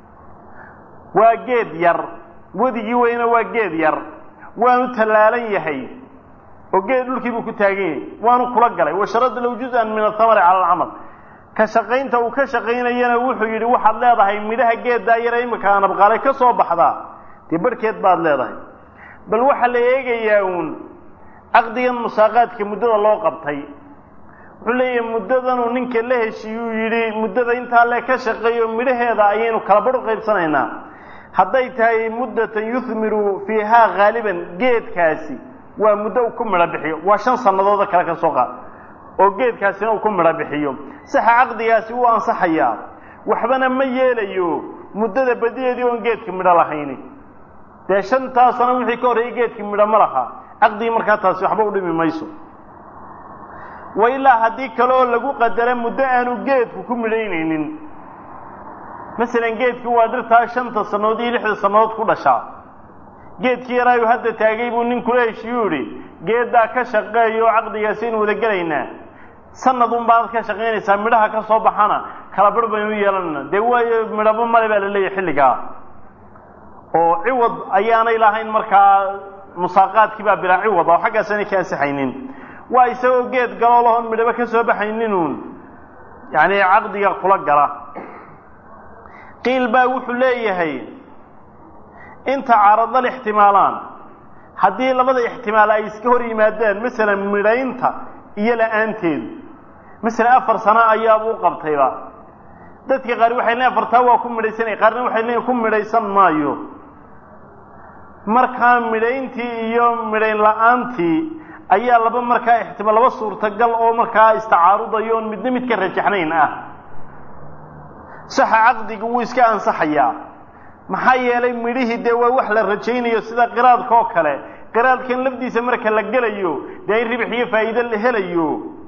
waa geed yar wadigii weyna waa geed yar waanu tallaalan yahay oo geed dhulkii buu ku taagan yahay waanu kula galay washarada low juz-an min athamari cala alcamal ka shaqaynta uu ka shaqaynayana wuxuu yidhi waxaad leedahay midhaha geeddaa yara imika aan abqaalay ka soo baxdaa dee barhkeed baad leedahay bal waxaa la eegayaa uun caqdigan musaaqaadka muddada loo qabtay wuxuu leeyahay muddadanuu ninka la heshiiyuu yidhi muddada intaa le ka shaqeeyo midhaheeda ayaynu kala badh u qaybsanaynaa hadday tahay muddatan yuhmiru fiihaa haaliban geedkaasi waa muddo uu ku midho bixiyo waa shan sannadoodoo kale ka soo qaad oo geedkaasina uu ku midho bixiyo saxa caqdigaasi wuu ansaxayaa waxbana ma yeelayo muddada badiyeedii oon geedka midho lahayni dee shantaa sano wixii ka horreeyey geedkii midho ma laha caqdigii markaa taasi waxba u dhimi mayso wa ilaa haddii kale oo lagu qadara muddo aanu geedku ku midhaynaynin masalan geedkii waa dhirtaa shanta sannadood iyo lixda sannadood ku dhashaa geedkii yaraayu hadda taagay buu nin kula heshiiyuu idhi geeddaa ka shaqeeyo caqdigaasaynu wada gelaynaa sanadun baad ka shaqaynaysaa midhaha ka soo baxana kala bar baynu yeelanayna dee waayo midhabo male baa la leeyahay xilligaa oo ciwad ayaanay lahayn markaa musaaqaadkii baa bilaa ciwad oo xaggaasanay ka ansixaynin waa isagoo geed galoo lahoon midhabo ka soo baxayninuun yacni caqdiga kula gala qiil baa wuxuu leeyahay inta caradal ixtimaalaan haddii labada ixtimaal ay iska hor yimaadaan masalan midhaynta iyo la-aanteedu masalan afar sano ayaabuu qabtayba dadka qaar waxay leeyiin afartaa waa ku midhaysanaya qaarna waxay leeyiin ku midhaysan maayo markaa midhayntii iyo midhayn la-aantii ayaa laba markaa ixtimaal laba suurtagal oo markaa istacaarudayo oon midna mid ka rajaxnayn ah saxa caqdiga wuu iska ansaxayaa maxaa yeelay midhihii dee waa wax la rajaynayo sida qiraadka oo kale qiraadkan lafdiisa marka la gelayo dee in ribix iyo faa'iide la helayo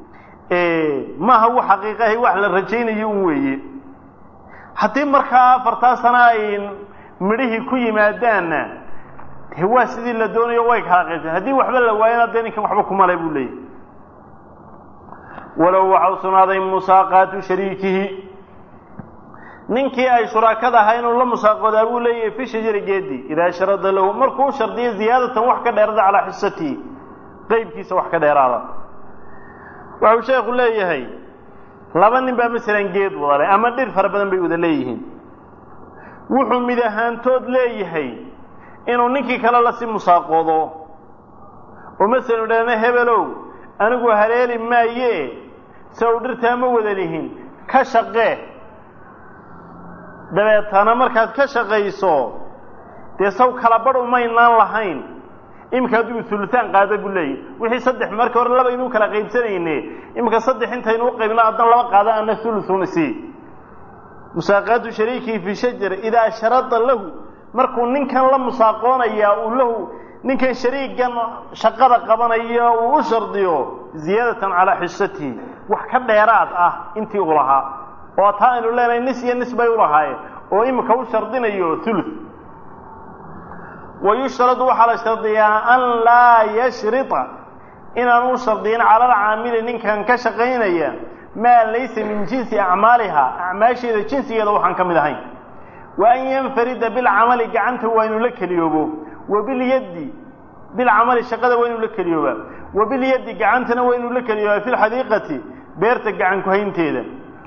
maaha wax xaqiiqahay wax la rajaynayo un weeye haddii markaa afartaa sana ay midhihii ku yimaadaanna dee waa sidii la doonayo way kala qaybsan haddii waxba la waayana dee ninkan waxba kumale buu leeyahy walow waxau sugnaaday musaaqaatu shariikihi ninkii ay shuraakada ahaa inuu la musaaqoodaa buu leeyahay fi shajari geedi idaa sharada lahu markuu shardiyo ziyaadatan wax ka dheerada calaa xisatihi qeybkiisa wax ka dheeraada waxuu sheekhu leeyahay laba nin baa masalan geed wada leh ama dhir fara badan bay wada leeyihiin wuxuu mid ahaantood leeyahay inuu ninkii kale lasi musaaqoodo oo masalan idhaahna hebelow anigu haleeli maaye se u dhirtaa ma wada lihin ka shaqee dabeetana markaad ka shaqayso dee saw kala badh umaynaan lahayn iminka hadduu ulutaan qaada buu leeyahy wixii saddex marka hore laba inuu kala qaybsanayne iminka saddex intaynu u qaybno addan laba qaada ana ulun si musaaqaatu shariikihi fi shajar idaa sharada lahu markuu ninkan la musaaqoonayaa uu lahu ninkan shariigan shaqada qabanaya uu u shardiyo ziyaadatan calaa xisatihi wax ka dheeraad ah intii uu lahaa oo taa aynu leenahay nis iyo nis bay ulahaayeen oo imika u shardinayo thuluth wa yushtaradu waxaa la shardiyaa an laa yashrita inaan u shardiyin cala alcaamili ninkan ka shaqaynaya maa laysa min jinsi acmaaliha acmaasheeda jinsigeeda waxaan ka mid ahayn wa an yanfarida bilcamali gacanta waa inuu la keliyoobo wa bilyaddi bilcamali shaqada waa inuu la keliyoobaa wa bilyaddi gacantana waa inuu la keliyoobaa fi lxadiiqati beerta gacan ku-haynteeda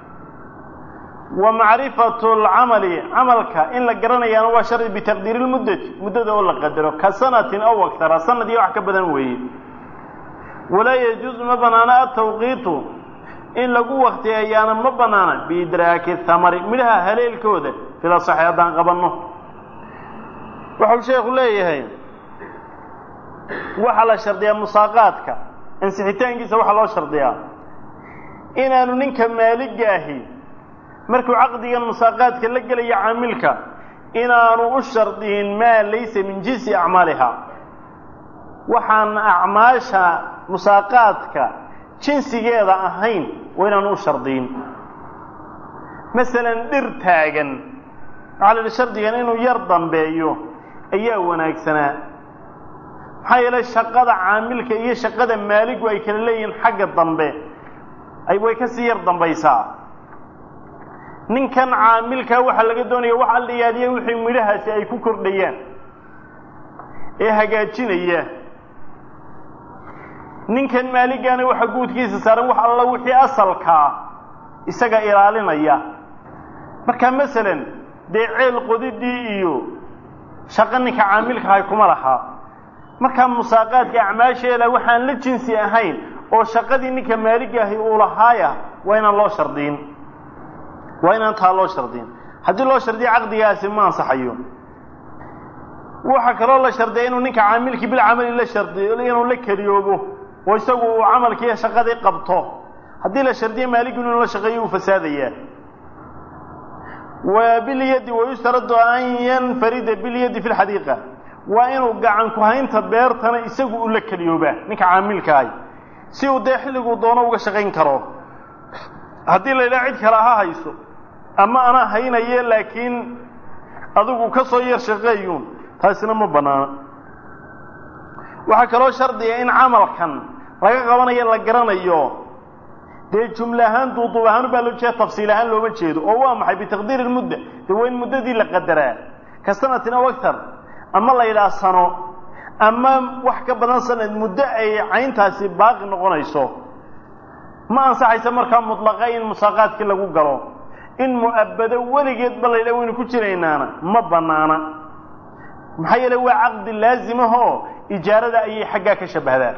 wa macrifatu alcamali camalka in la garanayaana waa shardi bitaqdiiri lmuddati muddada oo la qadaro ka sanatin aw aktara sanad iyo wax ka badan weeye walaa yajuusu ma banaana atawqiitu in lagu waktiyeeyaana ma banaana biidraaki thamari midhaha haleelkooda filasaxi haddaan qabanno waxau sheekhu leeyahay waxaa la shardiyaa musaaqaadka ansixitaankiisa waxaa loo shardiyaa inaanu ninka maaligaahi markuu caqdigan musaaqaadka la gelaya caamilka inaanu u shardiyin maa laysa min jinsi acmaaliha waxaan acmaasha musaaqaadka jinsigeeda ahayn waa inaanu u shardiyin masalan dhir taagan waxaa la yidhi shardigan inuu yar dambeeyo ayaa wanaagsanaa maxaa yeelay shaqada caamilka iyo shaqada maaligu ay kala leeyihiin xagga dambe ay way ka sii yar dambaysaa ninkan caamilkaa waxaa laga doonaya wax alliyaadiya wixii midhahaasi ay ku kordhayaan ee hagaajinaya ninkan maaligaana waxaa guudkiisa saaran wax alla wixii asalkaa isaga ilaalinaya marka masalan dee ceel qodidii iyo shaqo ninka caamilkahay kuma lahaa markaa musaaqaadka acmaasheeda waxaan la jinsi ahayn oo shaqadii ninka maaligaahi uu lahaaya waa inaan loo shardiyin waa inaan taa loo shardiyin haddii loo shardiya caqdigaasi ma ansaxayo waxaa kaloo la shardiya inuu ninka caamilkii bilcamali la shardiyo inuu la keliyoobo oo isagu uu camalkiiyo shaqadii qabto haddii la shardiyo maaligu inuu la shaqeeyo uu fasaadayaa wa bilyadi wayustaradu an yanfarida bilyadi fi lxadiiqa waa inuu gacan ku haynta beertana isagu uu la keliyoobaa ninka caamilkaahi si uu dee xilliguu doono uga shaqayn karo haddii la yidhaha cid kale ha hayso ama anaa haynaye laakiin adigu ka soo yar shaqeeyuun taasina ma bannaana waxaa kaloo shardiga in camalkan laga qabanayo la garanayo dee jumle ahaan duuduub ahaan baa loo jeeda tafsiil ahaan looma jeedo oo waa maxay bitaqdiiri lmudda dee waa in muddadii la qadaraa ka sanatin aw aktar ama la yidhaha sano ama wax ka badan sanad muddo ay cayntaasi baaqi noqonayso ma ansaxaysa markaa mutlaqa in musaaqaadkii lagu galo in mu'abbado weligeedba la yidhaha waynu ku jiraynaana ma bannaana maxaa yeele waa caqdi laazimahoo ijaarada ayay xaggaa ka shabbahdaa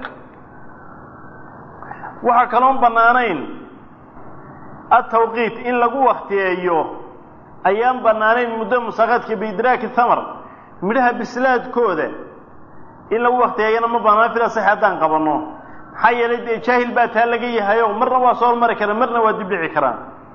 waxaa kaloon bannaanayn atawqiit in lagu waktiyeeyo ayaan bannaanayn muddo musaaqaadka biidraaki thamar midhaha bislaadkooda in lagu waktiyeeyana ma bannaan fila sax haddaan qabanno maxaa yeelay dee jaahil baa taa laga yahayo marna waa soo hormari karaan marna waa dibdhici karaan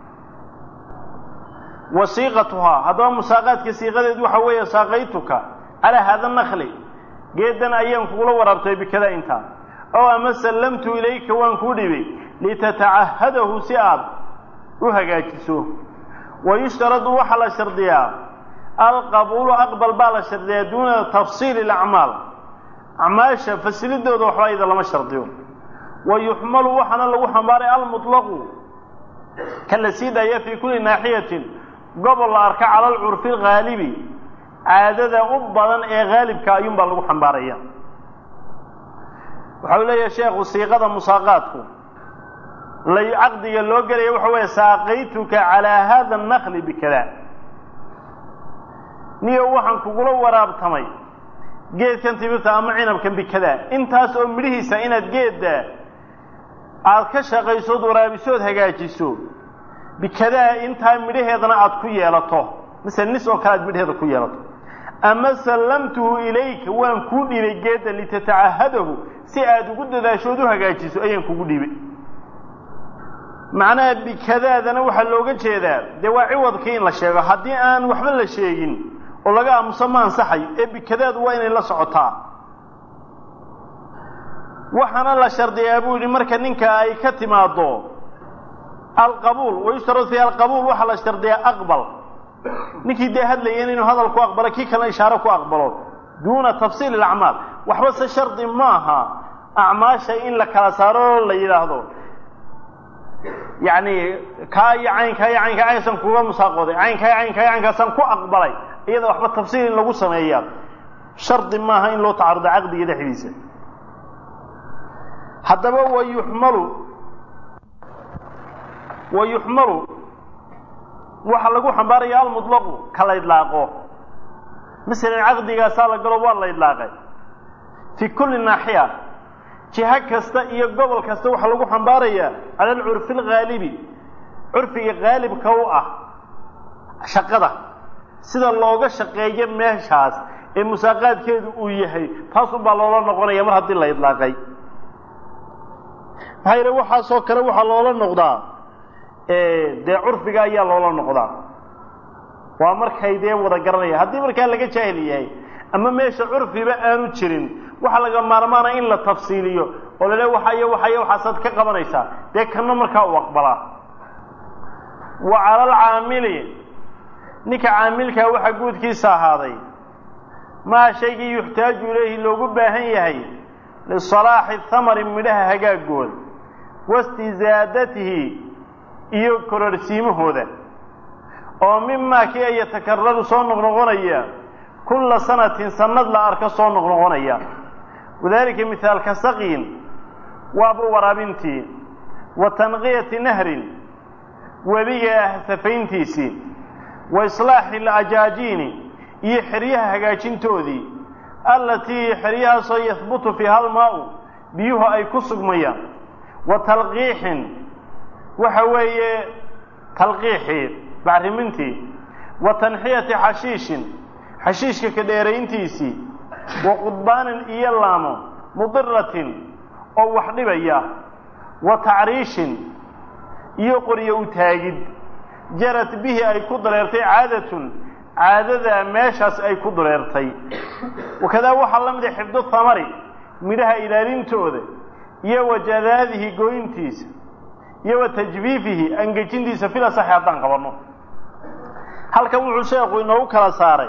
wa siiqatuhaa haddaba musaaqaadka siiqadeedu waxaa weeye saaqaytuka calaa haada nakli geedan ayaan kugula waraabtay bikada intaa oo ama sallamtu ilayka waan kuu dhibay litatacahadahu si aad u hagaajiso wa yushtaradu waxaa la shardiyaa alqabuulu aqbal baa la shardiyaa duuna tafsiili alacmaal acmaasha fasilidooda waxba ida lama shardiyo wa yuxmalu waxaana lagu xambaaray almutlaqu ka la sii daaya fii kulli naaxiyatin gobol la arka cala alcurfi alghaalibi caadada u badan ee haalibka ayuunbaa lagu xambaaraya waxa uu leeyahay sheekhu siiqada musaaqaadku lay caqdiga loo gelaya waxa weeye saaqaytuka calaa hada annakli bikada niyo waxaan kugula waraabtamay geedkan timirta ama cinabkan bikada intaas oo midhihiisa inaad geedda aada ka shaqaysood waraabisood hagaajiso bikadaa intaa midhaheedana aada ku yeelato masele nis oo kale aad midhaheeda ku yeelato ama sallamtuhu ilayka waan kuu dhibay geedda litatacahadahu si aada ugu dadaashood u hagaajiso ayaan kugu dhibay macnaha bikadaadana waxaa looga jeedaa dee waa ciwadkii in la sheego haddii aan waxba la sheegin oo laga aamuso ma ansaxayo ee bikadaadu waa inay la socotaa waxaana la shardiyaa buu yidhi marka ninka ay ka timaaddo alqabuul wayushtarad fiiha alqabuul waxaa la shardiyaa aqbal ninkii dee hadlayan inuu hadal ku aqbalo kii kalena ishaaro ku aqbalo duuna tafsiil alacmaal waxba se shardi maaha acmaasha in la kala saaro oo la yidhaahdo yacni kaa iyo caynkaa iyo caynkaa caynkaasaan kuga musaaqooday caynkaa iyo caynkaa iyo caynkaasaan ku aqbalay iyada waxba tafsiil in lagu sameeyaa shardi maaha in loo tacarudo caqdiga dhexdiisa haddaba wayuxmalu wayuxmalu waxaa lagu xambaaraya almutlaqu ka la idlaaqo masalan caqdigaasaa la galo waa la idlaaqay fii kulli naaxiya jiho kasta iyo gobol kasta waxaa lagu xambaarayaa cala alcurfi alghaalibi curfiga haalibka u ah shaqada sida looga shaqeeyo meeshaas ee musaaqaadkeedu uu yahay taasunbaa loola noqonaya mar haddii la idlaaqay maxaa yidhi waxaasoo kale waxaa loola noqdaa dee curfiga ayaa loola noqdaa waa markay dee wada garanaya haddii markaa laga jaahil yahay ama meesha curfiba aanu jirin waxaa laga maarmaana in la tafsiiliyo oo la le waxayo waxayo waxaasaad ka qabanaysaa dee kanna markaa u aqbalaa wa cala alcaamili ninka caamilkaa waxaa guudkiisa ahaaday maa shaygii yuxtaaju ilayhi loogu baahan yahay lisalaaxi thamari midhaha hagaagooda wastizaadatihi iyo kororsiimahooda oo mimaa kii ay yatakararu soo noqnoqonaya kulla sanatin sanad la arko soo noqnoqonaya wadaalika mihaalka saqiin waaba waraabintii wa tanqiyati nahrin webiga safayntiisii wa islaaxi alajaajiini iyo xeryaha hagaajintoodii allatii xeryahaasoo yahbutu fiiha almaau biyuhu ay ku sugmayaan wa talqiixin waxa weeye talqiixii bacrimintii wa tanxiyati xashiishin xashiishka ka dheerayntiisii wa qudbaanin iyo laamo mudiratin oo wax dhibaya wa tacriishin iyo qoryo u taagid jarad bihi ay ku dareertay caadatun caadadaa meeshaas ay ku dareertay wakadaa waxaa la mid a xifdu thamari midhaha ilaalintooda iyo wa jadaadihi gooyntiisa iyo wa tajfiifihi angejintiisa fil asaxi haddaan qabanno halkan wuxuu sheekhu inoogu kala saaray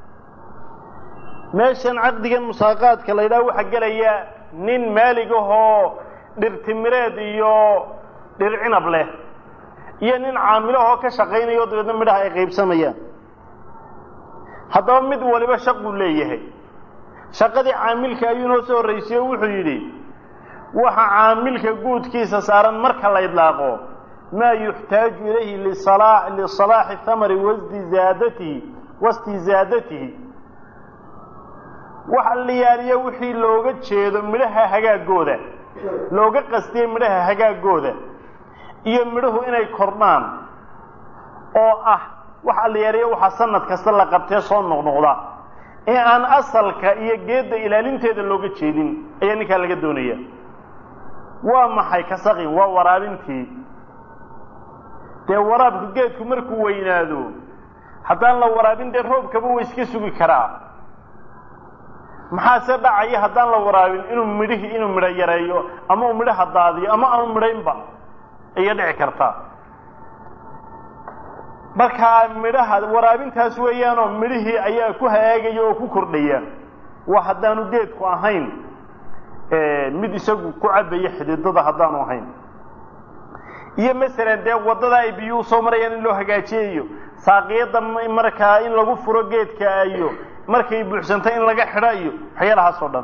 meeshan caqdigan musaaqaadka la yidhaha waxaa gelaya nin maalig ahoo dhirtimireed iyo dhir cinab leh iyo nin caamilahoo ka shaqaynayo dabeedna midhaha ay qaybsamayaan haddaba mid waliba shaquu leeyahay shaqadii caamilka ayuu inoo soo horraysiyo wuxuu yidhi waxa caamilka guudkiisa saaran marka la idlaaqo maa yuxtaaju ilayhi lisalaaxi thamari wastizaadatihi wastizaadatihi waxa la yaaliya wixii looga jeedo midhaha hagaagooda looga qastiye midhaha hagaagooda iyo midhuhu inay kordhaan oo ah waxa la yaaliya waxaa sanad kasta la qabtee soo noqnoqda ee aan asalka iyo geedda ilaalinteeda looga jeedin ayaa ninkaa laga doonaya waa maxay kasaqin waa waraabintii dee waraabku geedku markuu weynaado haddaan la waraabin dee roobkaba wa iska sugi karaa maxaase dhacaya haddaan la waraabin inuu midhihii inuu midho yareeyo ama uu midhaha daadiyo ama aanu midhaynba ayay dhici kartaa markaa midhaha waraabintaas weeyaanoo midhihii ayaa ku hagaagaya oo ku kordhaya waa haddaanu geedku ahayn mid isagu ku cabaya xididada haddaanu ahayn iyo masalan dee waddada ay biyuhu soo marayaan in loo hagaajiyayo saaqiyadda markaa in lagu furo geedka iyo markay buuxsantay in laga xidho iyo waxyaalahaas oo dhan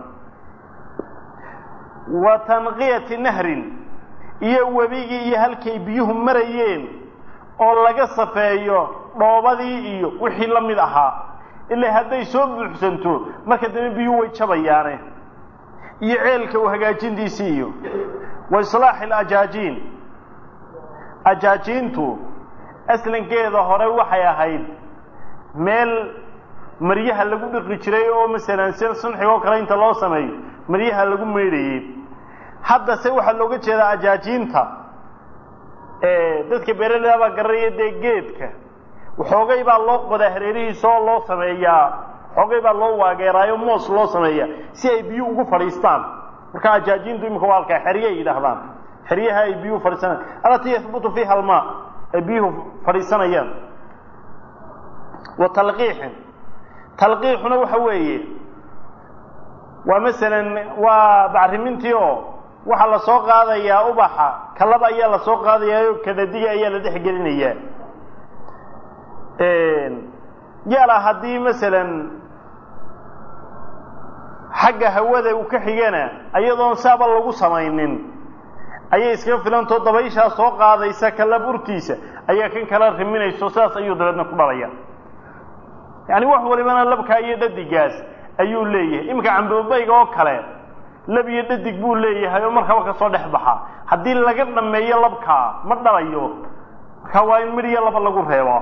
wa tanqiyati nahrin iyo webigii iyo halkay biyuhu marayeen oo laga safeeyo dhoobadii iyo wixii la mid ahaa ilaa hadday soo buuxsanto marka dambe biyuhu way jabayaane iyo ceelka u hagaajintiisii iyo wa islaaxi alajaajiin ajaajiintu aslankeeda hore waxay ahayd meel maryaha lagu dhiqi jiray oo masalan si sunxiga oo kale inta loo sameeyo maryaha lagu maydhayey haddase waxaa looga jeedaa ajaajiinta dadka beeraleyda baa garanaya dee geedka waxoogay baa loo qodaa hareerihiisa oo loo sameeyaa xoogay baa loo waageeraayo moos loo sameeyaa si ay biyo ugu fadhiistaan marka ajaajiintu imika waa halkaa xerye ay yidhaahdaan xeryaha ay biyuhu fadhiisanayaan alatii yahbutu fiiha almaa ay biyuhu fadhiisanayaan wa talqiixin talqiixuna waxa weeye waa masalan waa bacrimintii oo waxaa la soo qaadayaa ubaxa kalaba ayaa la soo qaadayaa oo kadadiga ayaa la dhex gelinayaa yaala haddii masalan xagga hawada uu ka xigana ayadoon saaba lagu samaynin ayay iskaga filantao dabayshaa soo qaadaysa kalab urtiisa ayaa kan kala riminayso sidaas ayuu dabeedna ku dhalaya yacni wax walibana labkaa iyo dhadigaas ayuu leeyahay iminka cambobayga oo kale lab iyo dhadig buu leeyahay oo markaba ka soo dhex baxa haddii laga dhameeyo labkaa ma dhalayo markaa waa in midh iyo laba lagu reebo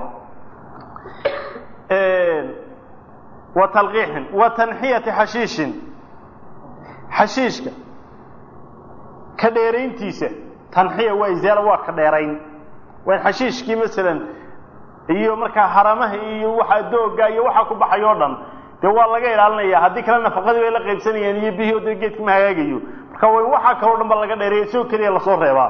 wa talqiixin wa tanxiyati xashiishin xashiishka ka dheerayntiisa tanxiya waa izaala waa ka dheerayn waa in xashiishkii masalan iyo markaa haramaha iyo waxa dooga iyo waxaa ku baxay oo dhan dee waa laga ilaalinaya haddii kale nafaqadii bay la qaybsanayaan iyo bihii o dee geedka ma hagaagayo marka waa in waxaa kaloo dhan ba laga dheereeya isagoo keliya lasoo reebaa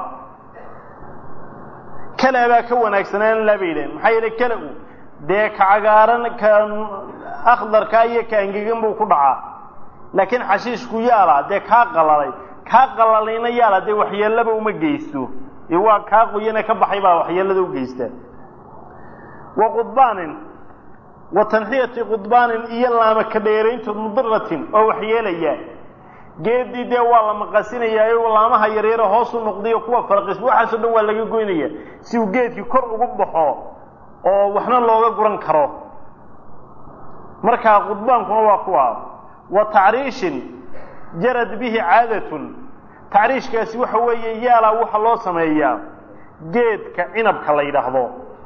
kala baa ka wanaagsanaan laa bay yidhahen maxaa yeelay kala-u dee ka cagaaran ka akhdarka iyo ka angegan buu ku dhacaa laakiin xashiishku yaala dee kaa qalalay kaa qalalayna yaala dee waxyeellaba uma geysto ee waa kaa qoyane ka baxay baa waxyeellada u geysta wa qudbaanin wa tanxiyati qudbaanin iyo laama ka dheerayntood mudiratin oo waxyeelaya geedii dee waa la maqasinayaayo laamaha yaryare hoosu noqdayo kuwa farqis waxaasoo dhan waa laga goynaya si uu geedkii kor ugu baxo oo waxna looga guran karo markaa qudbaankuna waa kuwa wa tacriishin jarad bihi caadatun tacriishkaasi waxa weeye yaalaa waxa loo sameeyaa geedka cinabka la yidhaahdo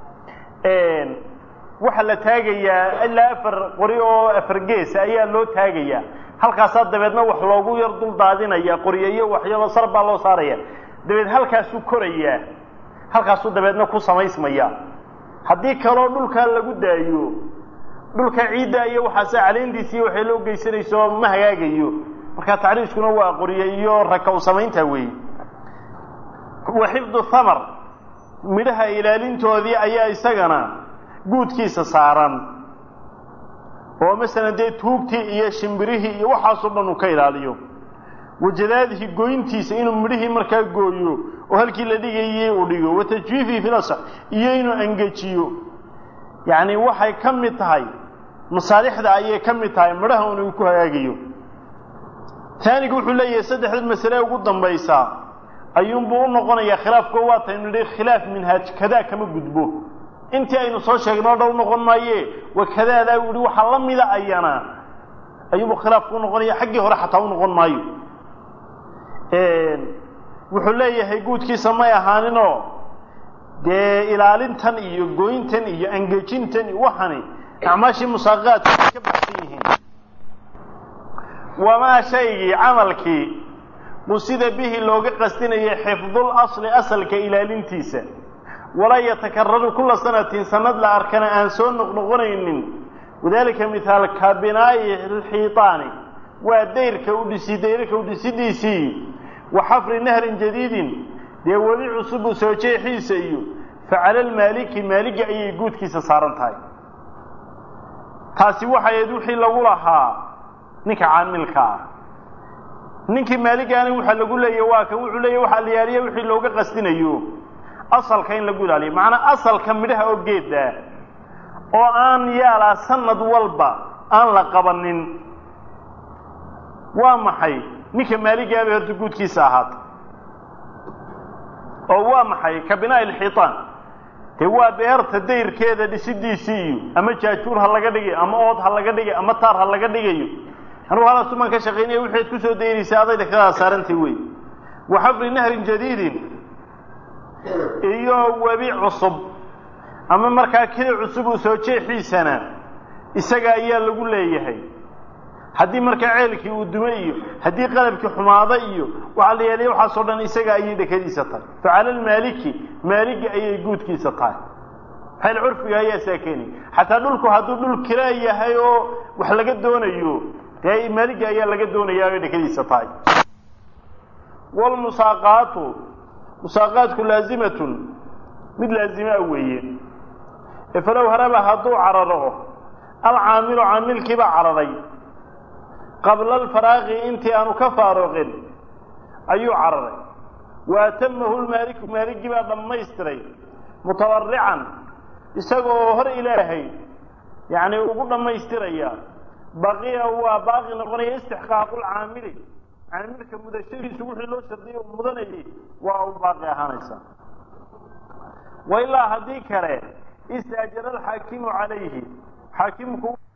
waxaa la taagayaa ilaa afar qori oo afar geesa ayaa loo taagayaa halkaasaa dabeedna wax loogu yar dul daadinaya qoryo iyo waxyaba sar baa loo saaraya dabeed halkaasuu korayaa halkaasuu dabeedna ku samaysmaya haddii kaloo dhulkaa lagu daayo dhulka ciidda iyo waxaase caleyntiisiiyo waxay loo geysanayso ma hagaagayo marka tacriishkuna waa qoryo iyo rakaw samaynta weeye wa xifdu thamar midhaha ilaalintoodii ayaa isagana guudkiisa saaran oo masalan dee tuugtii iyo shimbirihii iyo waxaasoo dhan uu ka ilaaliyo wajadaadihi goyntiisa inuu midhihii markaa gooyo oo halkii la dhigayey uu dhigo wa tajwiifihi filasax iyo inuu angejiyo yacni waxay ka mid tahay masaalixda ayay ka mid tahay midhaha un uu ku hagaagayo taanigu wuxuu leeyahay saddexda masale ugu dambaysaa ayuunbuu u noqonayaa khilaafko waa taynu nidhi khilaaf minhaaj kadaa kama gudbo intii aynu soo sheegnoo dhow noqon maaye wa kadaadaa u yihi waxaa la mida ayana ayuunbuu khilaafku unoqonaya xaggii hore xataa u noqon maayo wuxuu leeyahay guudkiisa may ahaaninoo dee ilaalintan iyo goyntan iyo angejintan iyo waxani acmaashii musaaqaadku ay ka baxsan yihiin wamaa shaygii camalkii qusida bihi looga qasdinayay xifdul asli asalka ilaalintiisa walaa yatakararu kula sanatin sanad la arkana aan soo noqnoqonaynin wadalika mithaal ka binaa'i alxiitaani waa dayrka u dhisi dayrka u dhisidiisii wa xafri nahrin jadiidin dee weli cusub u soo jeexiisa iyo facala almaaliki maaligi ayay guudkiisa saaran tahay taasi waxay ahayd wixii lagu lahaa ninka caamilka ah ninkii maaligaani waxaa lagu leeya waa kan wuxuu leeya waxaa la yaaliya wixii looga qasdinayo asalka in lagu ilaaliyo macnaa asalka midhaha oo geeda oo aan yaalaa sanad walba aan la qabanin waa maxay ninka maaligaabay horta guudkiisa ahaata oo waa maxay ka binaa'i alxiitaan dee waa beerta dayrkeeda dhisidiisii iyo ama jaajuur ha laga dhigay ama ood ha laga dhigay ama taar ha laga dhigayo anugu halaasu maan ka shaqaynaya wixaad ku soo daynaysaa adayda kadaa saarantay wey wa xafri nahrin jadiidin iyo webi cusub ama markaa keli cusub uu soo jeexiisana isaga ayaa lagu leeyahay haddii markaa ceelkii uu dumo iyo haddii qalabkii xumaado iyo waxaa la yeelaya waxaasoo dhan isaga ayay dhekadiisa tahay facala almaaliki maaligi ayay guudkiisa tahay xeel curfiga ayaa saa keenay xataa dhulku hadduu dhul kila yahay oo wax laga doonayo dee maaligi ayaa laga doonayaa ay dhekadiisa tahay walmusaaqaatu musaaqaadku laazimatun mid laazima weeye ee falow haraba hadduu cararo alcaamilu caamilkiibaa cararay qabla alfaraaqi intii aanu ka faaruqin ayuu cararay wa atamahu lmaaliku maaligii baa dhammaystiray mutawarican isagoo hor ilaahay yacni ugu dhammaystiraya baqiya waa baaqi noqonaya istixqaaqu lcaamili caamilka mudashadiisu wixii loo shardiyay u mudanayay waa u baaqi ahaanaysaa wa ilaa haddii kale istaajara alxaakimu calayhi xaakimku